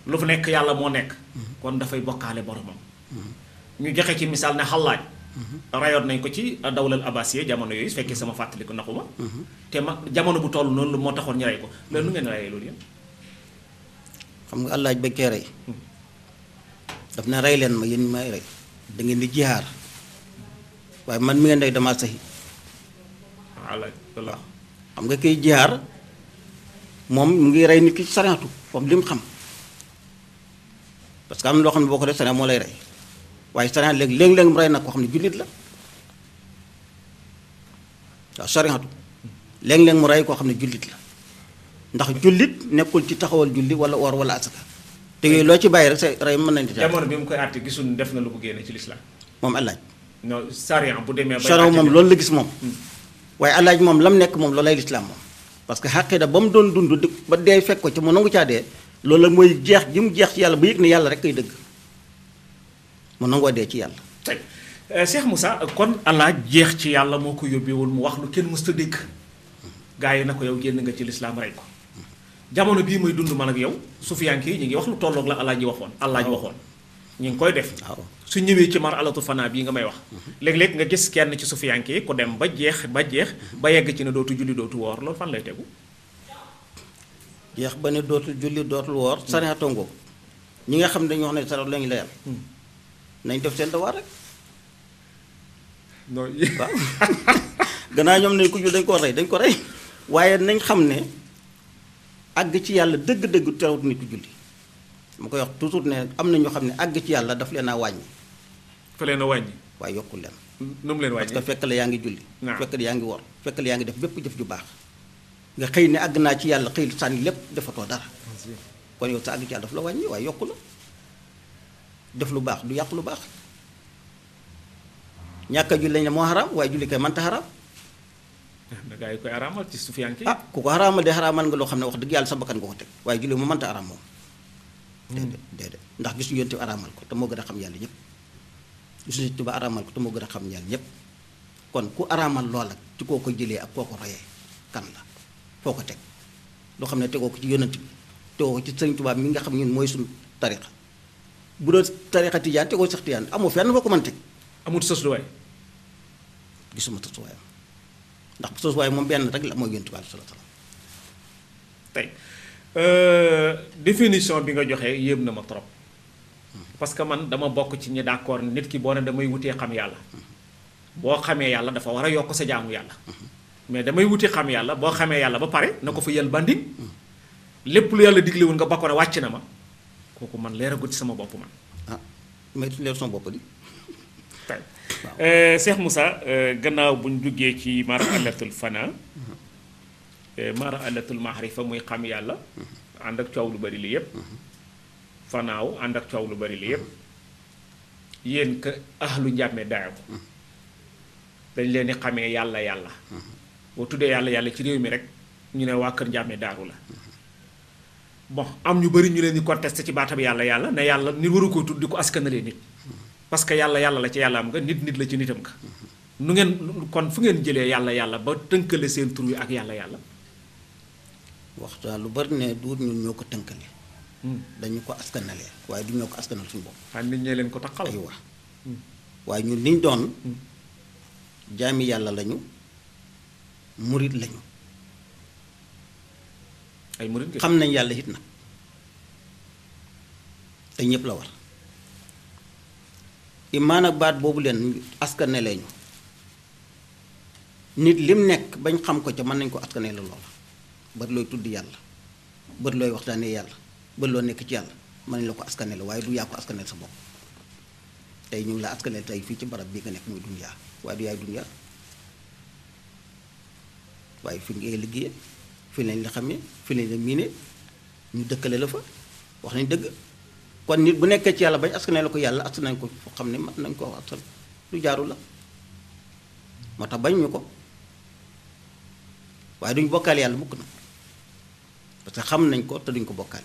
lu fa nekk yàlla moo nekk kon dafay bokkaale boromam ñu joxe ci misaal ne xallaaj rayoon nañ ko ci dawlal abbasiya jamono yooyu su fekkee sama fàttaliku naxuma te ma jamono bu toll noonu moo taxoon ñu rey ko loolu nu ngeen reyee loolu yéen xam nga àllaaj bañ koy rey daf ne rey leen ma yéen ñi may rey da ngeen di jihaar waaye man mi ngeen rey damaa saxi xallaaj walla xam nga kiy jihaar moom mu ngi rey nit ki ci sariatu comme li mu xam parce que am na loo xam ne boo ko def sariat moo lay rey waaye sariat léegi léeg-léeg mu rey nag koo xam ne jullit la waaw sariatu léeg-léeg mu rey koo xam ne jullit la ndax jullit nekkul ci taxawal julli wala or wala asaka te yooyu loo ci bàyyi rek sa rey mën nañ ci jamono bi mu koy àtte gisul def na lu ko génne ci lislaam moom allaaj non sariya bu demee bay sariya àtte moom bi- loolu la gis moom waaye allaaj moom lam nekk moom loolay lislaam moom parce que xaqida ba mu doon dund di- ba dee fekk ko ci mu nangu caa dee loolu la mooy jeex gi mu jeex ci yàlla ba yëg ne yàlla rek kay dëgg mu nangoo dee ci yàlla tey euh, Cheikh Moussa kon Allah jeex ci yàlla moo ko yóbbeewul mu wax lu kenn mësta dégg gaa yi na ko yow génn nga ci lislaam rey ko jamono bii muy dund man ak yow sufiyanke yi ñu ngi wax lu tolloog la Allah ji waxoon Allah ji waxoon ñu ngi koy def waaw su ñëwee ci mar alatu fanaa bii nga may wax léeg-léeg nga gis kenn ci sufiyanke yi ku dem ba jeex ba jeex ba yegg ci ne dootu julli dootu woor loolu fan lay tegu jeex ba ne dootul julli dootul woor sariatoo ngoo ñi nga xam ne dañu wax ne sariat lañu layal nañ def seen devoir rek non waaw gannaaw ñoom ne ku jul dañ ko rey dañ ko rey waaye nañ xam ne àgg ci yàlla dëgg-dëgg teewut nit ku julli ma koy wax toujours ne am na ñoo xam ne àgg ci yàlla daf leen a wàññi fa leen a wàññi waaye yokkul leen nu mu leen parce wàññi que fekk la yaa ngi julli Naam. fekk la yaa ngi wor fekk la yaa ngi def bépp jëf ju baax nga xëy ne àgg naa ci yàlla xëy sànni lépp defatoo dara kon yow sa àgg ci yàlla daf la wàññi waaye yokku la def lu baax du yàq lu baax ñàkk a julli lañ ne moo xaraam waaye julli kay mënta xaraam da gaa yi koy araamal ci sufiyanke yi ah ku ko xaraamal de xaraamal nga loo xam ne wax dëgg yàlla sa bakkan nga ko teg waaye julli mu mënta araam moom déedéet déedéet ndax gis ñu yonte bi araamal ko te moo gën a xam yàlla ñëpp gis ñu tuba araamal ko te moo gën a xam yàlla ñëpp kon ku araamal loola ci koo ko jëlee ak koo ko royee kan la foo ko teg loo xam ne tegoo ko ci yonent bi tegoo ko ci sëriñ Tuubaa mi nga xam ñun mooy suñu tarixa bu doon tarixa tijaan tegoo sax tijaan amoo fenn foo ko mën teg amul sës lu waay gisuma tasuwaayam ndax tasuwaay moom benn rek la mooy yonent bi sallallahu alayhi wa sallam tey euh, définition bi nga joxe yéem na ma trop parce que man dama bokk ci ñi d'accord nit ki boo ne damay wutee xam yàlla boo xamee yàlla dafa war a yokk sa jaamu yàlla mais damay wuti xam yàlla boo xamee yàlla ba pare na ko fa yal bandin lépp lu yàlla diglewul nga bakkoon wàcc na ma kooku man leeragut ci sama bopp man ah may leer sama bopp di tey euh, Cheikh Moussa euh, gannaaw bu ñu duggee ci mara alatul fana euh, mara alatul mahrifa muy xam yàlla ànd ak coow lu bari li yépp fanaaw ànd ak coow lu bari li yépp yéen ka ahlu njàmme daaw dañ leen di xamee yàlla yàlla boo tuddee yàlla yàlla ci réew mi rek ñu ne waa kër njàmme daaru la bon am ñu bari ñu leen di contesté ci baatam yàlla yàlla ne yàlla nit waru ko tudd di ko askanalee nit parce que yàlla yàlla la ci yàlla am nga nit nit la ci nitam nga nu ngeen kon fu ngeen jëlee yàlla yàlla ba tënkale seen tur wi ak yàlla yàlla waxtaan lu bari ne duut ñun ñoo ko tënkale dañu ko askanalee waaye du ñoo ko askanal suñu bopp ah nit ñee leen ko taxal ay wax waaye ñun liñ doon jaami yàlla lañu murit lañu ay murid ngeen xam nañ yàlla it nag te ñëpp la war imaan ak baat boobu leen askanelee ñu nit lim nekk bañ xam ko ca mën nañ ko askanee la loola bari looy tudd yàlla bari looy waxtaanee yàlla bari loo nekk ci yàlla mën nañ la ko askanee la waaye du yaa ko askaneel sa bopp tey ñu ngi la askaneel tey fii ci barab bii nga nekk muy dunyaa waaye du yaay dunyaa waaye fi ngay liggéeyee fi lañ la xamee fi lañ la miine ñu dëkkale la fa wax nañ dëgg kon nit bu nekkee ci yàlla bañ askanee la ko yàlla askan nañ ko foo xam ne mat nañ ko askan lu jaaru la moo tax bañ ñu ko waaye duñ bokkaale yàlla mukk nag parce que xam nañ ko te duñ ko bokkaale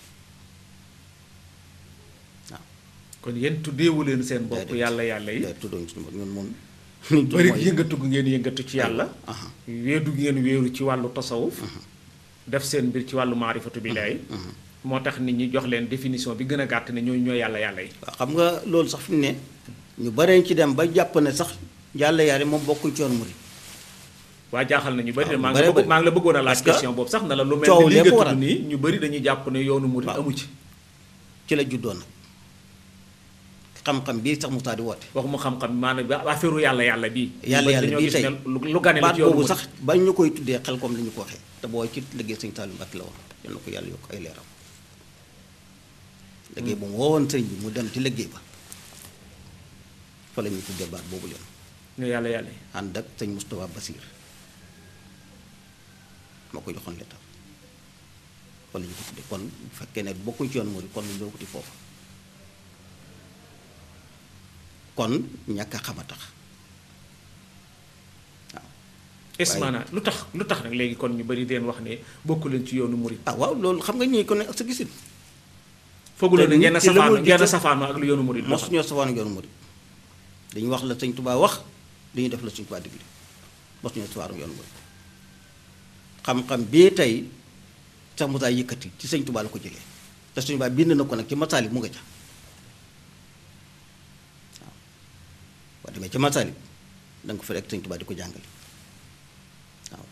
waaw kon yéen tuddeewu leen seen bopp Déedéet. yàlla yàlla yi day tuddoñ suñu bopp ñun moom liñ tudd bari mooy yëngatu gu ngeen yëngatu ci yàlla aha weedu ngeen wéeru ci wàllu tasawuf def seen mbir ci wàllu maarifatu billaahi moo tax nit ñi jox leen définition bi gën a gàtt ne ñooy ñooy yàlla yàlla yi waaw xam nga loolu sax fi mu ne ñu baree ci dem ba jàpp ne sax yàlla yàlla moom bokkuñ ci yoon murid waa jaaxal na ñu bëri de waaw maa ñu ngi la bëree bëgg- maa ngi la bëggoon a laaj Parce que question boobu sax na la lu mel coow ni lii lépp nga waral. tudd nii ñu bëri dañuy jàpp ne yoonu murid Waaw. amu ci ci la juddoo nag xam-xam bii sax Moussa di woote waxuma xam-xam maanaam ba affaire yàlla yàlla bii Yàlla ñu bëri yàlla dañoo bii gis tey. ne lu lu gane la baat ci yoonu boobu murid sax bañ ñu koy tuddee xel comme li ñu ko waxee te boo ci liggéey sëñ Saliou Mbacke la woon yal na ko yàlla yokk ay leeram liggéey bu mu woowoon sëñ bi mu dem ci liggéey ba fa la ñuy tuddee baat boobu leen ne yàlla yàlla yi ànd ak sëñ Moustapha Basir moo ko joxoon leetar fa la ñu ko tuddee kon bu fekkee ne bokkuñ ci yoon murid kon lu ñëw ko ci foofu kon ñàkk a xam a tax waaw est waaye- maanaam lu tax lu tax nag léegi kon ñu bëri deen wax ne bokku leen ci yoonu murid ah waaw loolu xam nga ñii ko ne ak sa gisin fooguloo ne te ngeen nit ki la safaano mu ngeen jiite- safaano ak lu yoonu murid mosu ñoo safaanu yoonu murid dañuy wax la sëñ Tubaa wax dañuy def la sëñ Tubaa digle mosu ñoo safaanu yoonu murid xam-xam bii tey sax Musaa yëkkati ci sëñ Tubaa la ko jëlee te sëñ Tubaa bind na ko nag ci masaali mu nga ca waaw boo demee ci masaali da nga ko fi rek sëñ Tubaa di ko jàngale waaw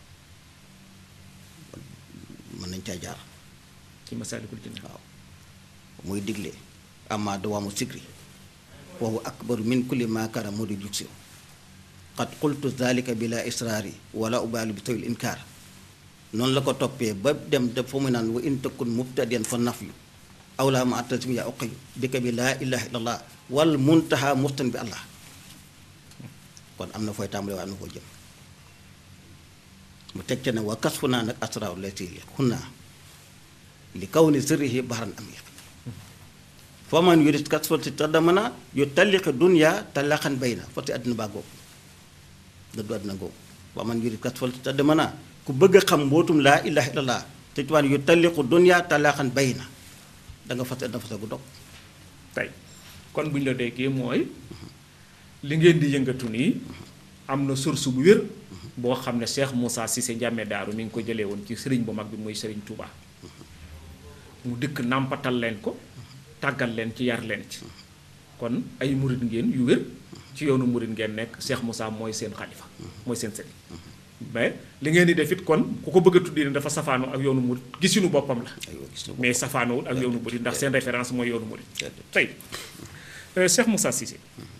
mën nañ caa jaar ci Masaalikul Jinaan waaw muy digle amma dawaamu sikri wa huwa akbaru min kulli ma kara mudi juksi qad qultu zalika bila israari wala ubaalu bi tawil inkaar noonu la ko toppee ba dem de fa mu naan wa in takun mubtadiyan fa nafyu aw laa ma attasim ya uqiyu bika bi laa ilaha illallah wal muntaha mustan bi allah kon am na fooy tàmbale waaye am na foo jëm mu teg ca ne wa kasfu naa nag asraaru lay siili xunnaa li kaw ni sirrihi bahran amiq foo man yurit kas fa si tadamana yu talliqi dunya talaqan bayna fa si àddina baa googu dëddu àddina googu foo man yurit kas fa si tadamana ku bëgg a xam mbootum laa ilaha illallah te tuwaan yu talliqu dunya talaqan bayna da nga fas àddina fas gu dog tey kon bu ñu la déggee mooy li ngeen di yëngatu nii am na source bu wér boo xam ne Cheikh Moussa Cissé Ndiamé Daaru mi ngi ko jëlee woon ci sëriñ bu mag bi muy sëriñ Touba mu dëkk nàmpatal leen ko tàggal leen ci yar leen ci kon ay murit ngeen yu wér ci yoonu murit ngeen nekk Cheikh Moussa mooy seen xalifa mooy seen sëriñ mais li ngeen di def it kon ku ko bëgg a tuddee ne dafa safaanoo ak yoonu murit gisinu boppam la aywa gis nga ko. mais safaanoowul ak yoonu murit ndax seen référence mooy yoonu murit Déedéet. tey euh, Cheikh Moussa Cissé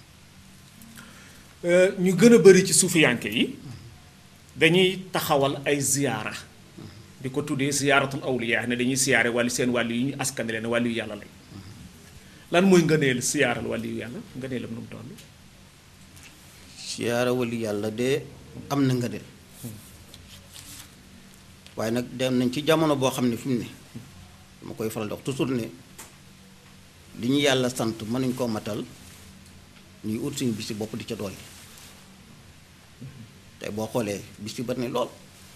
euh, ñu gën a bëri ci suufiyanke yi dañuy taxawal ay ziyaara di ko tuddee ziyaaratul awliya ne dañuy siyaare wàllu seen wàllu yi ñu askane leen wàllu yu yàlla lañ lan mooy ngëneel siyaaral wàllu yu yàlla ngëneelam nu mu toll siyaara wali yàlla de am na nga del waaye nag dem nañ ci jamono boo xam ne fi mu ne dama koy faral di wax toujours ne li ñu yàlla sant mënuñ koo matal ñuy ut suñu bisi bopp di ca dolli tey boo xoolee bis yi bari na lool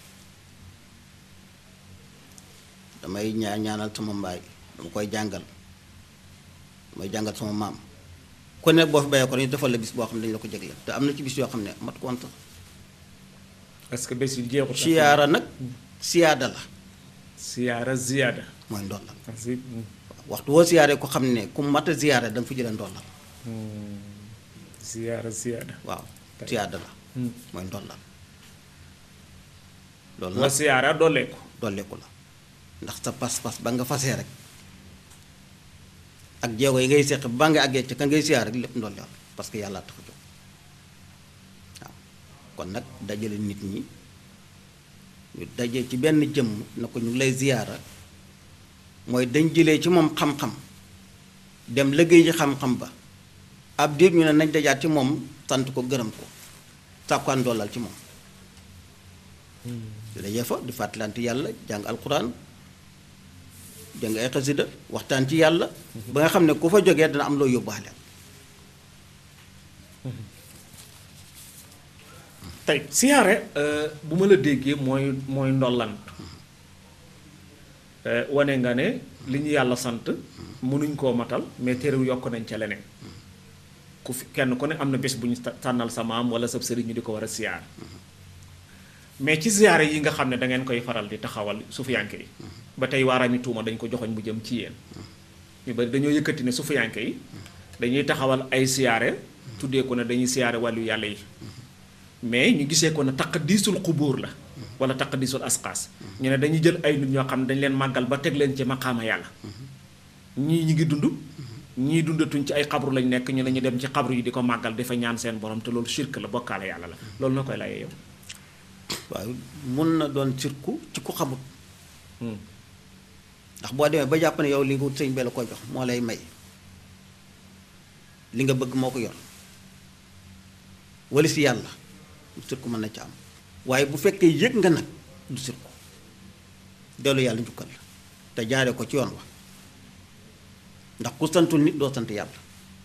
damay ñaa ñaanal sama mbaay dama koy jàngal damay jàngal sama maam ku ne boo fi bayee ko dañu defal la bis boo xam ne dañu la ko jégleel te am na ci bis yoo xam ne mat ko woon sax est-ce que bés yi jeexut siyaara nag siyaada la siyaara ziyaada mooy ndollal asi waxtu woo siyaaree ko xam ne ku mat a siyaare da nga fa jëlee ndollal siyaara ziyaada waaw Kay. siyaada la Hmm. mooy ndollal loolu wa nag siyaara dooleeku dolleeku la ndax sa pas-pas ba nga fasee rek ak jéego yi ngay seq ba nga àggee ca ka ngay siyaar rek lépp ndollal parce que yàlla tax a jóg waaw kon nag dajale nit ñi ñu daje ci benn jëmm na ko ñu ngi lay ziyaara mooy dañ jëlee ci moom xam-xam dem liggéey ci xam-xam ba ab diir ñu ne nañ dajaat ci moom sant ko gërëm ko sàkkaan dollal ci moom su dajee fa di fàttalante yàlla jàng alquran jàng ay xasida waxtaan ci yàlla ba nga xam ne ku fa jógee dana am loo yóbbaale tey siyaare bu ma la déggee mooy mooy ndollant wane nga ne li ñu yàlla sant mënuñ koo matal mais terew yokk nañ ca leneen ku fi kenn ku ne am na bés bu ñu tànnal sa maam wala sa sëriñ ñu di ko war a siyaar mais ci ziyaare yi nga xam ne da ngeen koy faral di taxawal sufiyanke yi ba tey waaraami tuuma dañ ko joxoñ bu jëm ci yéen ñu bari dañoo yëkkati ne sufiyanke yi dañuy taxawal ay siyaare tuddee ko ne dañuy siyaare wàllu yàlla yi mais ñu gisee ko ne taqdiisul xubóor la wala taqdiisul asqaas ñu ne dañuy jël ay nit ñoo xam ne dañ leen màggal ba teg leen ci maqaama yàlla ñii ñi ngi dund ñii dundatuñ ci ay xabru lañ nekk ñu ne ñu dem ci xabru yi di ko màggal dafa ñaan seen borom te loolu shirk la bokkaale yàlla la loolu na koy layee yow waaw mun na doon cirku ci ku xamut Hmm. ndax boo demee ba jàpp ne yow li nga wut sëñ bi la ko jox moo lay may li nga bëgg moo ko yor wala si yàlla cirku mën na ci am waaye bu fekkee yëg nga nag du cirku dellu yàlla njukkal la te jaare ko ci yoon wa ndax ku santul nit doo sant yàlla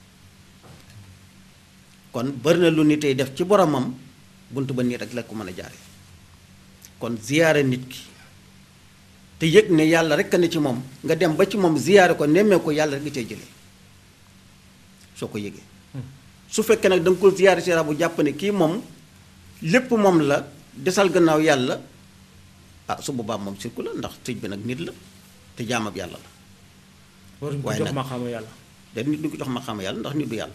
kon bari na lu nit tey def ci boromam bunt ba nii rek la ko mën a jaare kon ziyaare nit ki te yëg ne yàlla rek a ne ci moom nga dem ba ci moom ziyaare ko nemmee ko yàlla rek nga cay jëlee soo ko yëgee su fekkee nag da nga ko ziyaare si bu jàpp ne kii moom lépp moom la desal gannaaw yàlla ah su boobaa moom sirku la ndax sëñ bi nag nit la te jaamab yàlla la waruñ ko waaye jox nag- maqaama yàlla da nit du ko jox ma xam yàlla ndax nit du yàlla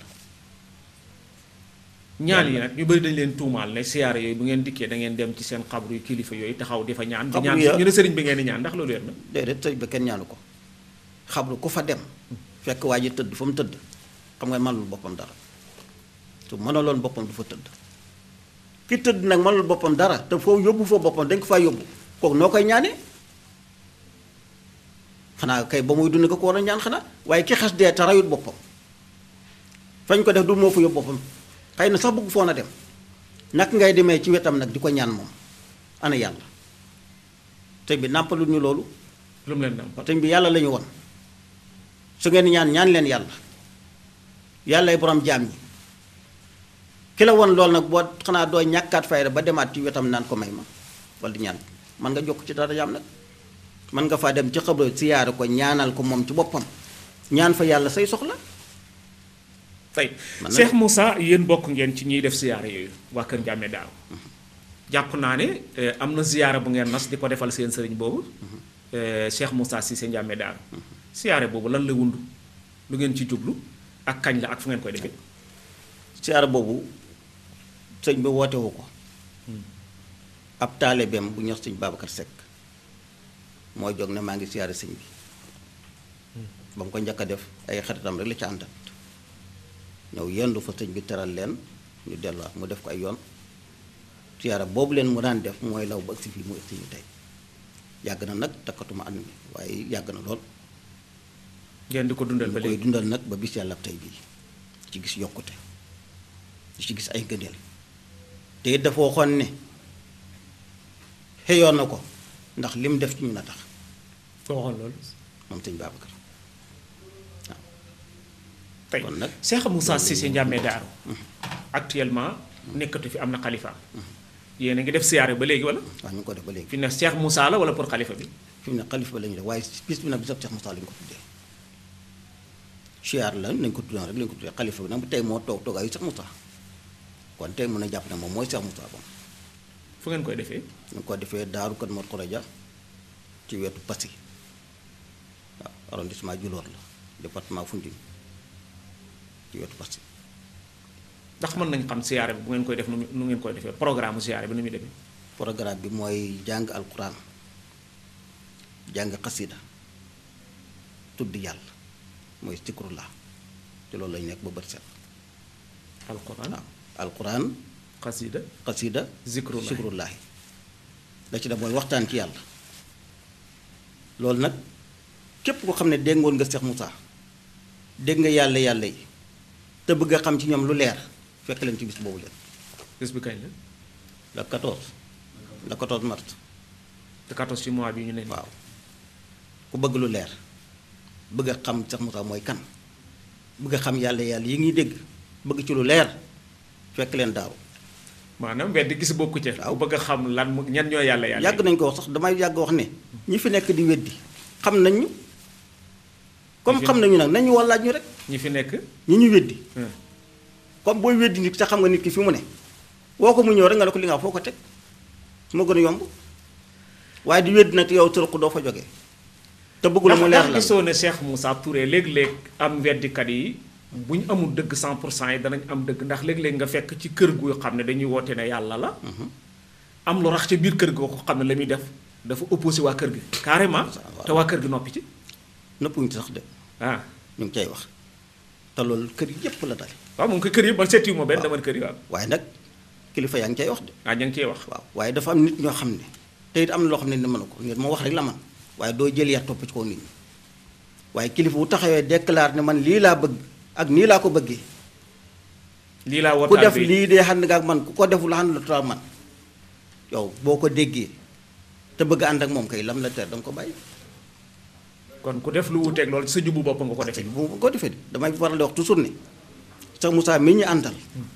ñaan yi nag ñu bëri dañ leen tuumaal ne siyaare yooyu bu ngeen dikkee da ngeen dem ci seen xabru yu kilifa yooyu taxaw di fa ñaan di Xabru ñaan ya- ñu ne sëriñ bi ngeen di ñaan ndax loolu wér na déedéet sëñ ba kenn ñaanu ko xabru ku fa dem fekk waa ji tëdd fa mu tëdd xam nga mënul boppam dara su mënaloon boppam du fa tëdd ki tëdd nag mënul boppam dara te foofu yóbbu fa boppam dañ ko faa yóbbu kooku noo koy ñaanee xanaa kay ba muy dund ko ko war a ñaan xanaa waaye ki xas dee te rayut boppam fañ ko def du moo fa yóbbu boppam xëy na sax bëgg foon a dem nak ngay demee ci wetam nag di ko ñaan moom ana yàlla sëñ bi nàmpalul ñu loolu lu mu leen nàmpal sëñ bi yàlla la ñu won su ngeen ñaan ñaan leen yàlla yàllay borom jaam ñi ki la won loolu nag boo xanaa doo ñàkkaat fayda ba demaat ci wetam naan ko may ma wala di ñaan man nga jokk ci dara jaam nag man nga faa dem ci xabru siyaare ko ñaanal ko moom ci boppam ñaan fa yàlla say soxla tey Man na Cheikh de. Moussa yéen bokk ngeen ci ñiy def ziyaare yooyu waa Kër Ndiamé daaw jàpp naa ne eh, am na ziyaare bu ngeen nas di ko defal seen sëriñ boobu eh, Cheikh Moussa Cissé Ndiamé daaw ziyaare boobu lan la wundu lu ngeen ci jublu ak kañ la ak fu ngeen koy defee siyaare boobu sëñ bi wootewu ko ab taalibeem bu ñox sëñ Babacar Seck mooy jóg ne maa ngi siyaare sëñ bi ba mu ko njëkk a def ay xaritam rek la ci àndat ñëw yendu fa sëñ bi teral leen ñu delluwaat mu def ko ay yoon siyaare boobu leen mu daan def mooy law ba agsi fii mu agsi ñu tey yàgg na nag takkatuma at mi waaye yàgg na lool ngeen di ko dundal ba ñu koy léegi dundal nag ba bis yàlla tey bii ci gis yokkute di ci gis ay ngëneel te it dafa waxoon ne xëyoon na ko ndax lim def ci ñun a tax ko waxoon loolu moom sëñ Babacar tey kon nag Cheikh Moussa Cissé Ndiamé Daaru actuellement nekkatu fi am na xalifa yéen a ngi def siyaare ba léegi wala wax ñu ngi ko def ba léegi fi ne Cheikh Moussa la wala pour xalifa bi fi mu ne xalifa ba la ñuy def waaye bis bi nag bisab Cheikh Moussa lañu ko tuddee siyaar la nañ ko tuddee rek lañu ko tuddee xalifa bi nag tey moo toog toogaayu Cheikh Moussa kon tey mën a jàpp ne moom mooy Cheikh Moussa moom fu ngeen koy defee ñu ko defee daaru kat Mor Khoroja ci wetu Passy waaw arrondissement Djilor la département Foundiougne ci wetu Passy ndax mën nañ xam siyaare bi bu ngeen koy def nu mu- nu ngeen koy defee programme siyaare bi nu muy demee programme bi mooy jàng alquran jàng xasida tudd yàlla mooy zikrullah ci loolu lañu nekk ba bët set alquran waaw alquran xasida xasida Zikrullah. zikrullahi da ci def mooy waxtaan ci yàlla loolu nag képp ko xam ne déggoon nga Cheikh Moussa dégg nga yàlla yàlla yi te bëgg a xam ci ñoom lu leer fekk leen ci bis boobu leen bés bi kañ la le 14 le 14 mars te 14 ci mois bi ñu ne nii. waaw ku bëgg lu leer bëgg a xam Cheikh Moussa mooy kan bëgg a xam yàlla yàlla yi ngi dégg bëgg ci lu leer fekk leen daaw maanaam wedd gis bokku ca Waaw. bu bëgg a xam lan mu ñan ñoo yàlla yàlla yàgg nañ ko wax sax damay yàgg wax ne ñi fi nekk di weddi xam nañ ñu comme Ñi fi- xam nañu nag nañu wallaaj ñu rek ñi fi nekk ñi ñu weddi hmm, comme booy weddi nit sa xam nga nit ki fi mu ne woo ko mu ñëw rek nga ne ko li nga wax foo ko teg moo gën a yomb waaye di wedd nag yow tërëq doo fa jógee te bëggul mu leer ndax la gisoo ne Cheikh Moussa Touré léeg-léeg am weddikat yi bu ñu amul dëgg 100 pour cent yi danañ am dëgg ndax léeg-léeg nga fekk ci kër gu xam ne dañuy woote ne yàlla la am lu rax ca biir kër gi ko xam ne la muy def dafa opposé waa kër gi carrément te waa kër gi noppi ci nëppuñu ci sax de ah ñu ngi cay wax te loolu kër yépp la dal waaw moom ko kër yi ba seeti ma benn dama kër yi waaw waaye nag kilifa yaa ngi cay wax de ah ña ngi cee wax waaw waaye dafa am nit ñoo xam ne te it am na loo xam ne ni mënu ko nit ma wax rek la man waaye doo jël yar topp ci kaw nit ñi waaye kilifa bu taxawee déclare ne man lii laa bëgg ak nii laa ko bëggee lii laa ku wootaal def bi lii dee xam nga ak man ku ko deful xam la man yow boo ko déggee te bëgg ànd ak moom kay lam la ter danga ko bàyyi kon ku def lu wuteeg loolu sa jubu bopp nga ko defee bu ko defee damay faral di wax toujours ne sax Moussa mi ñu àndal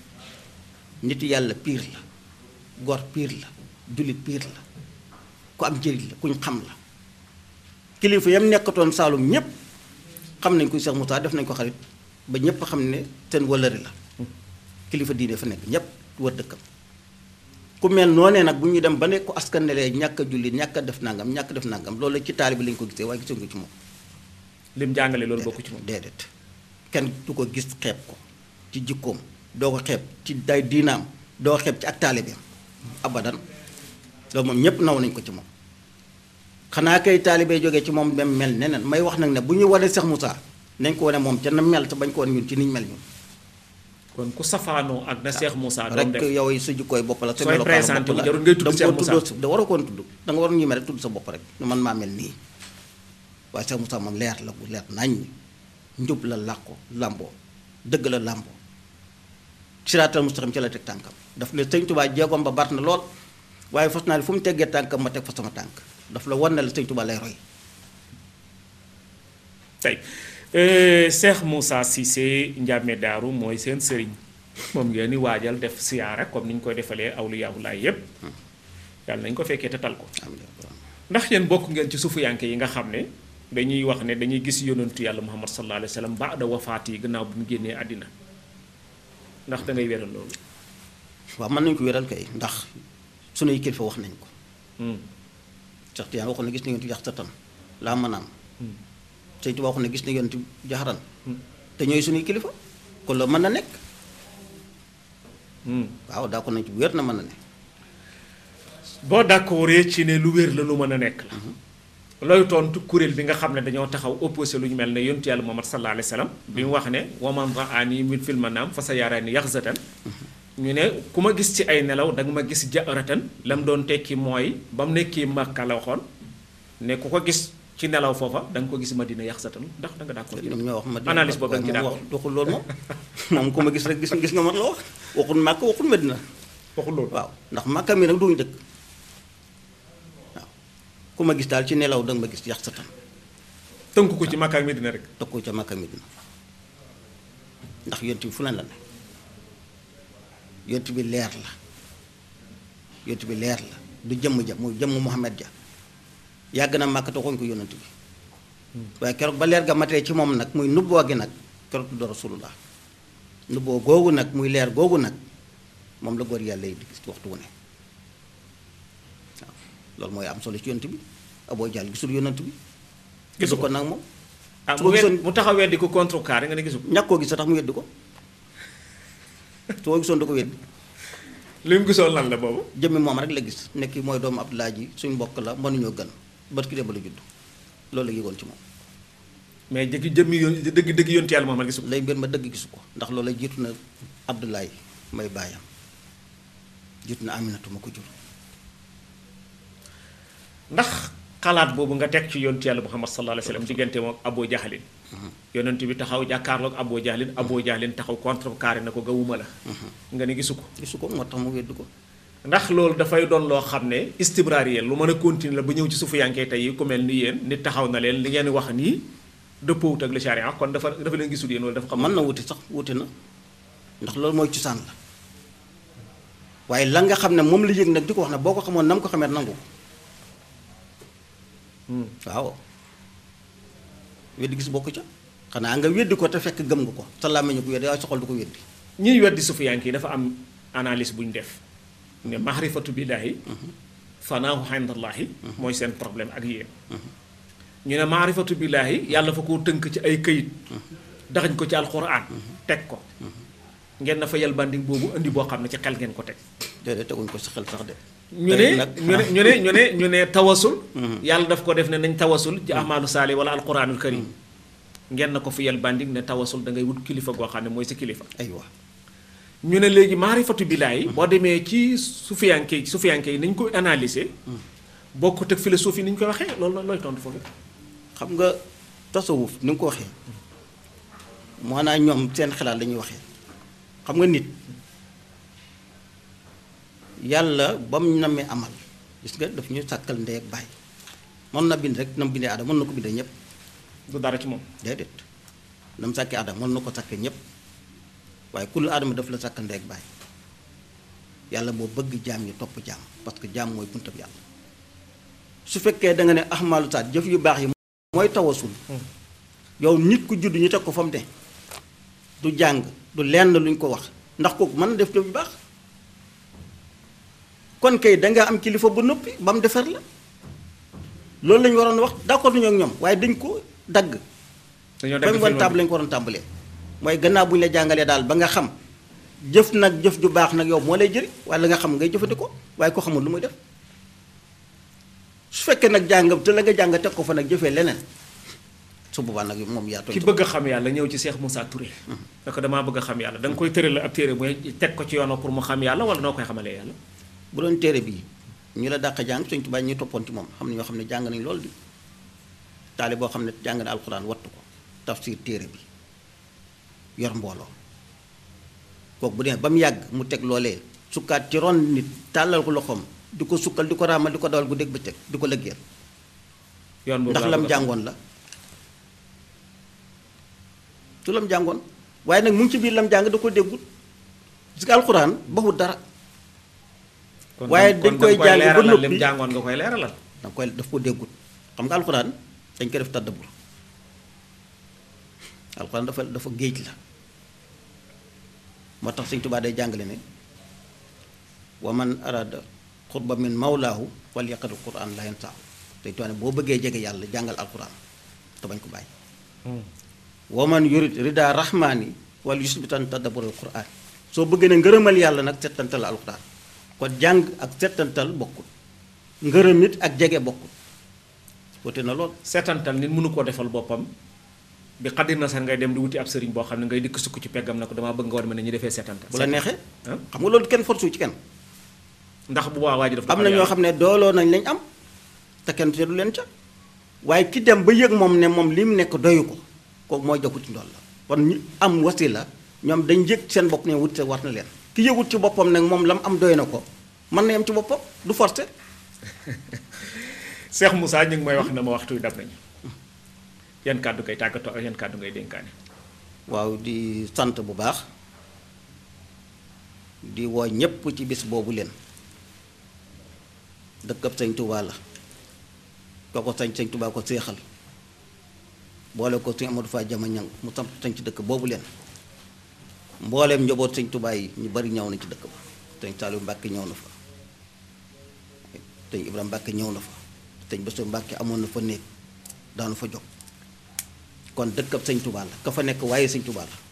nit yàlla piir la gor piir la jullit piir la ku am njëriñ la kuñ xam la kilifa yam nekkatoon Saalum ñépp xam nañ kuy Cheikh Moussa def nañ ko xarit ba ñépp xam ne seen wëllëri la kilifa diine fa nekk ñépp wër dëkkam ku mel noonee nag bu ñu dem ba ne ko askan ne lee ñàkk a jullit ñàkk a def nangam ñàkk a def nangam loolu ci taalibe lañ ko gisee waaye gisuñ ko ci moom lim jàngale loolu bokku ci moom déedéet kenn du ko gis xeeb ko ci jikkoom doo ko xeeb ci day diinaam doo ko xeeb ci ak taalibeem abadan loolu moom ñépp naw nañ ko ci moom xanaa kay taalibe jógee ci moom dem mel neneen may wax nag ne bu ñu wane Cheikh Moussa nañ ko wane moom ca na mel te bañ ko wane ñun ci niñ mel ñun kon ku safaanoo ak na Cheikh Moussa doon rek def yow sa jikkooy bopp la sa Sooy melokaanu présenté bopp wu la jarul ngay tudd da nga Cheikh koo Moussa. tuddoo da waroo koon tudd da nga waroon ñime rek tudd sa bopp rek ne man maa mel nii waaye Cheikh Moussa moom leer la bu leer nañ njub la làqu làmboo dëgg la làmboo siraatal mustaqim ci la teg tànkam daf ne sëñ Tuubaa jéegoom ba bart na lool waaye fas naa ne fu mu teggee tànkam ma teg fa sama tànk daf la wan ne la sëñ Tuubaa lay roy tey euh, Cheikh Moussa Cissé Ndiamé Daaru mooy seen sëriñ moom ngeen di waajal def siyaara comme ni ñu koy defalee awliyaawulaay yépp yàlla nañ ko fekkee te tal ko ndax yéen bokk ngeen ci suufiyanke yi nga xam ne dañuy wax ne dañuy gis yonentu yàlla muhammad sallallahu alayhi wa sallam baada wafaat yi gannaaw bu mu génnee àddina ndax da ngay wéral loolu waaw mën nañu ko wéral kay ndax sunuy kilifa wax nañ ko Hmm. Cheikh Tiyaan waxoon ne gis na yonent yax satan laa manaam sëñ Tuubaa waxoon ne gis na yonent jaxaran te ñooy sunuy kilifa kon loolu mën na nekk Hmm. waaw daa ko nañ ci bu wér na mën na ne boo d'accordee ci ne lu wér la lu mën a nekk la looy tontu kuréel bi nga xam ne dañoo taxaw opposé lu ñu mel ne yontu yàlla muhammad sallallahu alayhi wa sallam bi mu wax ne waman raani min fil manaam fa sa yaaraani yaxzatan ñu ne ku ma gis ci ay nelaw da nga ma gis jaaratan la mu doon tekki mooy ba mu nekkee Makka la waxoon ne ku ko gis ci nelaw foofa da nga ko gis Madina yaxzatan ndax da nga d'accord ñoom ñoo wax ma analyse boobu da nga ci moom d'accord wax waxul loolu moom moom ku ma gis rek gis gis nga man la wax waxul màkk waxul medina waxul loolu waaw ndax màkka mi nag duñu dëkk waaw ku ma gis daal ci nelaw danga ma gis yax sa tan tënk ko ci Makka ak Medina rek teg ko ca màkka medina ndax yonent bi fu leen la ne yonent bi leer la yonent bi leer la du jëmm ja muy jëmm Muhammad ja yàgg na màkk te waxuñ ko yonent bi waaye keroog ba leer ga matee ci moom nag muy nubboo gi nag keroog tudd rasulullah nubboo googu nag muy leer googu nag moom la góor yàlla yi di gis waxtu wu ne waaw loolu mooy am solo ci yonent bi aboo jàll gisul yonent bi gisu ko nag moom ah su mu ko wed gisoon mu taxaw weddi ko contrecarré nga ne gisu ko ñàkk koo gis sax mu weddi ko su ko gisoon da ko weddi li mu gisoon lan la boobu jëmmi moom rek la gis nekk mooy doomu Abdoulaye ji suñ mbokk la mënuñoo gën bët ki ba la judd loolu la yëgoon ci moom mais jëkki jëmmi yoon dëgg dëgg yontu yàlla Muhammad gisu ko lay mbir ma dëgg gisu ko ndax loolu la jiitu na Abdoulaye may baayam jiitu na Aminatu ma ko jur ndax xalaat boobu nga teg ci yontu yàlla Muhammad sallallahu alayhi wa sallam diggante moom Abu Jahlin yonent bi taxaw jàkkaarloog Abu Jahlin Abu Jahlin taxaw contrecarré na ko gawuma la nga ne gisu ko gisu ko moo tax mu weddi ko ndax loolu dafay doon loo xam ne istibraariyel lu mën a continuer la ba ñëw ci suufu yankee tey yi ku mel ni yéen nit taxaw na leen li ngeen wax nii dëppoowut ak le charia kon dafa dafa leen gisul yéen wala dafa xam mën na wuti sax wuti na ndax loolu mooy cosaan la waaye la nga xam ne moom la yëg nag di ko wax ne boo ko xamoon na mu ko xamee nangu ko waaw weddi gis bokk ca xanaa nga weddi ko te fekk gëm nga ko sa làmmiñ ko weddi waaye soxal du ko weddi ñiy weddi suufu yankee dafa am analyse bu ñu def ne mahrifatu billaahi fanaahu indallahi mooy seen problème ak yéen ñu ne maarifatu billaahi yàlla fa koo tënk ci ay këyit daxañ ko ci alxuraan teg ko ngeen na fa yal banding boobu indi boo xam ne ci xel ngeen ko teg déedéet teguñ ko si xel sax de ñu ne tey nag ñu ne ñu ne ñu ne ñu ne tawasul yàlla daf ko def ne nañ tawasul ci ahmaadu saali wala alquranul karim ngeen na ko fi yal banding ne tawasul da ngay wut kilifa goo xam ne mooy sa kilifa aywa ñu ne léegi maarifatu billaahi boo demee ci sufiyanke yi sufiyanke yi nañ ko analyser bokkut ak philosophie ni ñu koy waxee loolu la looy tontu foofu xam nga tasawuf ni nga ko waxee maanaam ñoom seen xalaat la ñuy waxee xam nga nit yàlla ba mu namee amal gis nga daf ñu sàkkal ndey ak baay mën na bind rek na mu bindee aadama mën na ko bindee ñëpp du dara ci moom déedéet na mu sàkkee aadama mën na ko sàkkee ñëpp waaye kullu aadama daf la sàkkal ndey ak baay yàlla moo bëgg jaam yi topp jaam parce que jaam mooy buntab yàlla su fekkee da nga ne ahmaalu saat jëf yu baax yi mooy tawasul yow nit ku judd ñu teg ko fa mu ne du jàng du lenn luñ ko wax ndax kooku mën na def jëf yu baax kon kay dangaa am kilifa bu noppi ba mu defar la loolu lañu waroon wax d'accord nañu ak ñoom waaye dañ ko dagg dañoo ba mu dagg woon film tàmbali lañ ko waroon tàmbalee mooy gannaaw bu ñu la jàngalee daal ba nga xam jëf nag jëf ju baax nag yow moo lay jëriñ waaye la nga xam ngay jëfandikoo waaye ko xamul lu muy def su fekkee nag jàng te la nga jàng teg ko fa nag jëfee leneen su boobaa nag moom yaa ki tontu bëgg a xam yàlla ñëw ci Cheikh Moussa Touré da ko damaa bëgg a xam yàlla da nga koy tëral ab téere mooy teg ko ci yoonoo pour mu xam yàlla wala noo koy xamalee yàlla bu doon téere bii ñu la dàq jàng Sëñ Tuubaa ñu toppoon ci moom xam ne ñoo xam ne jàng nañ loolu di taali boo xam ne jàng na alxuraan wattu ko tafsir téere bi yor mbooloo kooku bu dee ba mu yàgg mu teg loolee sukkaat ci ron nit tàllal ko loxoom di ko sukkal di ko raamal di ko dawal gu dégg bëccëg di ko lëggeel yoon boobu ndax laa lam bëgg a xam. jàngoon la su lam jàngoon waaye nag mu ngi ci biir lam jàng da ko déggut parce que alxuraan baxut dara kon waaye kon dañ koy da nga jàng ba leeralal noppi. lim jàngoon nga koy leeralal danga koy daf ko déggut xam nga alxuraan dañ ko def tàddabur alxuraan dafa dafa géej la moo tax Sëñ Tuubaa day jàngale ne wa man arada xutba min mawlaahu wal yaqra'u alquran la yansaahu Sëñ Tuubaa ne boo bëggee jege yàlla jàngal alxuraan te bañ ko bàyyi wa man yurid rida rahmaani wal yusbitan tadabbur alquran soo bëggee ne ngërëmal yàlla nag settantal alquran kon jàng ak settantal bokkul ngërëm it ak jege bokkul wute na lool seetantal nit mënu koo defal boppam bi xaddir na sax ngay dem di wuti ab sëriñ boo xam ne ngay dikk sukk ci peggam na ko damaa bëgg nga war ma ne ñu defee seetantal bu la neexee ah xam nga loolu kenn force ci kenn ndax bu boobaa waa ji dafa am na ñoo xam ne dooloo nañ lañ am te kenn te du leen ca waaye ki dem ba yëg moom ne moom li mu nekk doyu ko kooku mooy jokku ci ndool la kon ñi am wasila ñoom dañ yëg seen bopp ne wut war na leen ki yëgut ci boppam nag moom la mu am doy na ko mën na yem ci boppam du forcé Cheikh Moussa ñu ngi may wax na ma waxtu wi dab nañu yan kàddu ngay tàggatoo ak yan kàddu ngay dénkaane waaw di sant bu baax di woo ñépp ci bis boobu leen dëkkab sëñ Tuubaa la ko ko sañ sëñ Tuubaa ko séexal boole ko sëñ Amadou Fa Jama ñang mu samp sañ ci dëkk boobu leen mbooleem njaboot sëñ Tuubaa yi ñu bari ñëw na ci dëkk ba sëñ Saliou Mbàkke ñëw na fa sëñ Ibrahima Mbàkke ñëw na fa sëñ Bassirou Mbàkke amoon na fa néeg daanu fa jóg kon dëkkab sëñ Tuubaa la ka fa nekk waaye sëñ Tuubaa la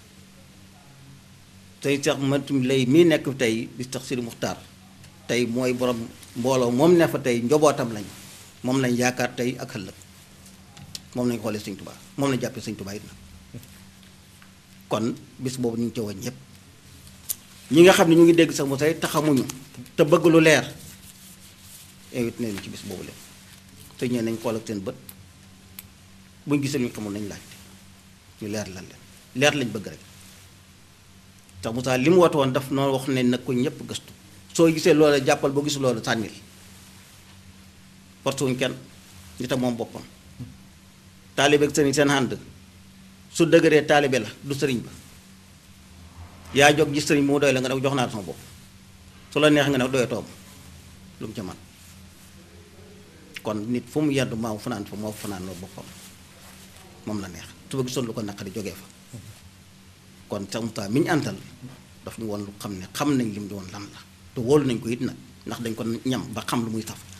tey sax matum lay mii nekk tey di tax Sidi Muxtaar tey mooy borom mbooloo moom ne fa tey njobootam lañ moom lañ yaakaar tey ak ëllëg moom lañ xoolee sëñ Tuubaa moom lañ jàppee sëñ Tuubaa it na kon bis boobu ñu ngi ci woon ñëpp ñi nga xam ne ñu ngi dégg sax mu say taxamuñu te bëgg lu leer invité nañu ci bis boobu leen te ñee nañ xool ak seen bët buñ gisee lu ñu xamul nañ laajte ñu leer lan leen leer lañ bëgg rek tax Moussa li mu woote woon daf noonu wax ne nag ko ñëpp gëstu soo gisee loola jàppal boo gisul loola sànnil force wuñ kenn nit a moom boppam taalibe ak sëriñ seen ànd su dëgëree taalibe la du sëriñ ba yaa jóg gis sëriñ bi mu doy la nga ne jox naa sama bopp su la neex nga ne doyatoo ma lu mu ca man kon nit fu mu yendu maamu fanaan fa moo fanaan loo boppam moom la neex su ba gisoon lu ko naqari jógee fa kon sax Moussa mi ñu àntal daf ñu woon lu xam ne xam nañ li mu doon lan la te wóolu nañ ko it nag ndax dañ ko ñam ba xam lu muy saf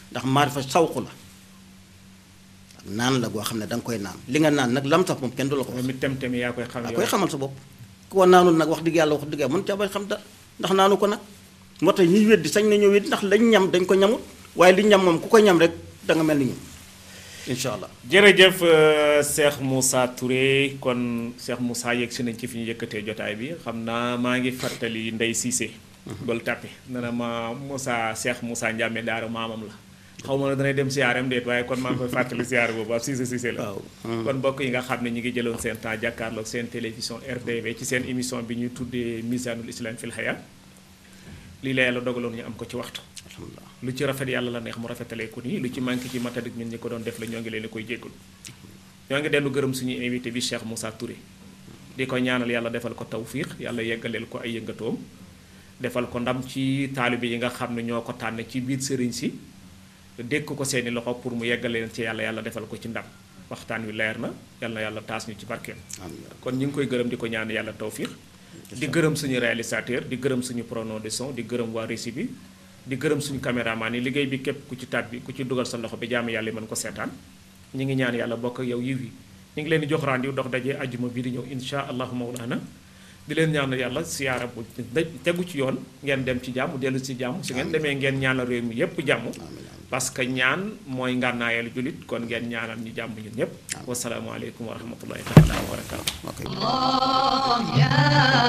ndax maarifa sawqu la naan la goo xam ne da nga koy naan li nga naan nag lam tax moom kenn du la ko wax moom it tem-tem yaa koy xam daa yow koy xamal sa bopp koo naanul nag wax dëgg yàlla wax dëgg yàlla mën caa bañ xam dara ndax naanu ko nag moo tax ñuy weddi sañ nañoo weddi ndax lañ ñam dañ ko ñamut waaye li ñam moom ku ko ñam rek da nga mel ni ñun incha allah jërëjëf euh, Cheikh Moussa Touré kon Cheikh Moussa yegg si nañ ci fi ñu yëkkatee jotaay bi xam naa maa ngi fàttali Ndey Cissé gol tàppe ne na ma Moussa Cheikh Moussa Ndiame Daara maamam la xaw ma ne danay dem siyaaram déet waaye kon maa ngi koy fàttali siyaar boobu ab Cissé Cissé la waaw kon mbokk yi nga xam ne ñi ngi jëloon seen temps jàkkaarloog seen télévision RDV ci seen émission bi ñuy tuddee Misanul Islam fil Haya lii la yàlla dogaloon ñu am ko ci waxtu alhamdulilah lu ci rafet yàlla la neex mu rafetalee ko nii lu ci manqué ci matadik ñun ñi ko doon def la ñoo ngi leen di koy jéggul ñoo ngi dellu gërëm suñu invité bi Cheikh Moussa Touré di ko ñaanal yàlla defal ko tawfiix yàlla yeggaleel ko ay yëngatoom defal ko ndam ci taalibe yi nga xam ne ñoo ko tànn ci biir sëriñ si dékk ko seeni loxo pour mu yeggaleen ci yàlla yàlla defal ko ci ndam waxtaan wi leer na yàlla na yàlla taas ñu ci barkeem amiin kon ñu ngi koy gërëm di ko ñaan yàlla tawfiix di gërëm suñu réalisateur di gërëm suñu preneur de son di gërëm waa régie bi di gërëm suñu caméraman yi liggéey bi képp ku ci tab bi ku ci dugal sa loxo bi jaamu yàlla mën ko seetaan ñi ngi ñaan yàlla bokk ak yow yiw yi ñu ngi leen di jox rendez-vous dox daje ajjuma bi di ñëw insha allahu mawlana di leen ñaanal yàlla siyaara bu tegu ci yoon ngeen dem ci jàmm dellu ci jàmm su ngeen demee ngeen ñaanal réew mi yépp jàmm parce que ñaan mooy ngànnaayal julit kon ngeen ñaanal ñu jàmm ñun ñépp wasalaamu aleykum wa rahmatullahi taala wa barakatu ok الله يا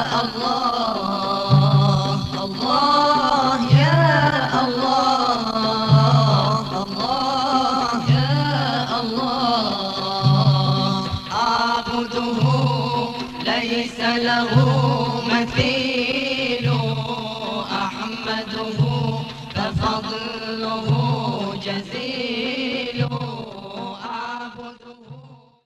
الله الله يا الله الله يا الله أعبده ليس له مثيل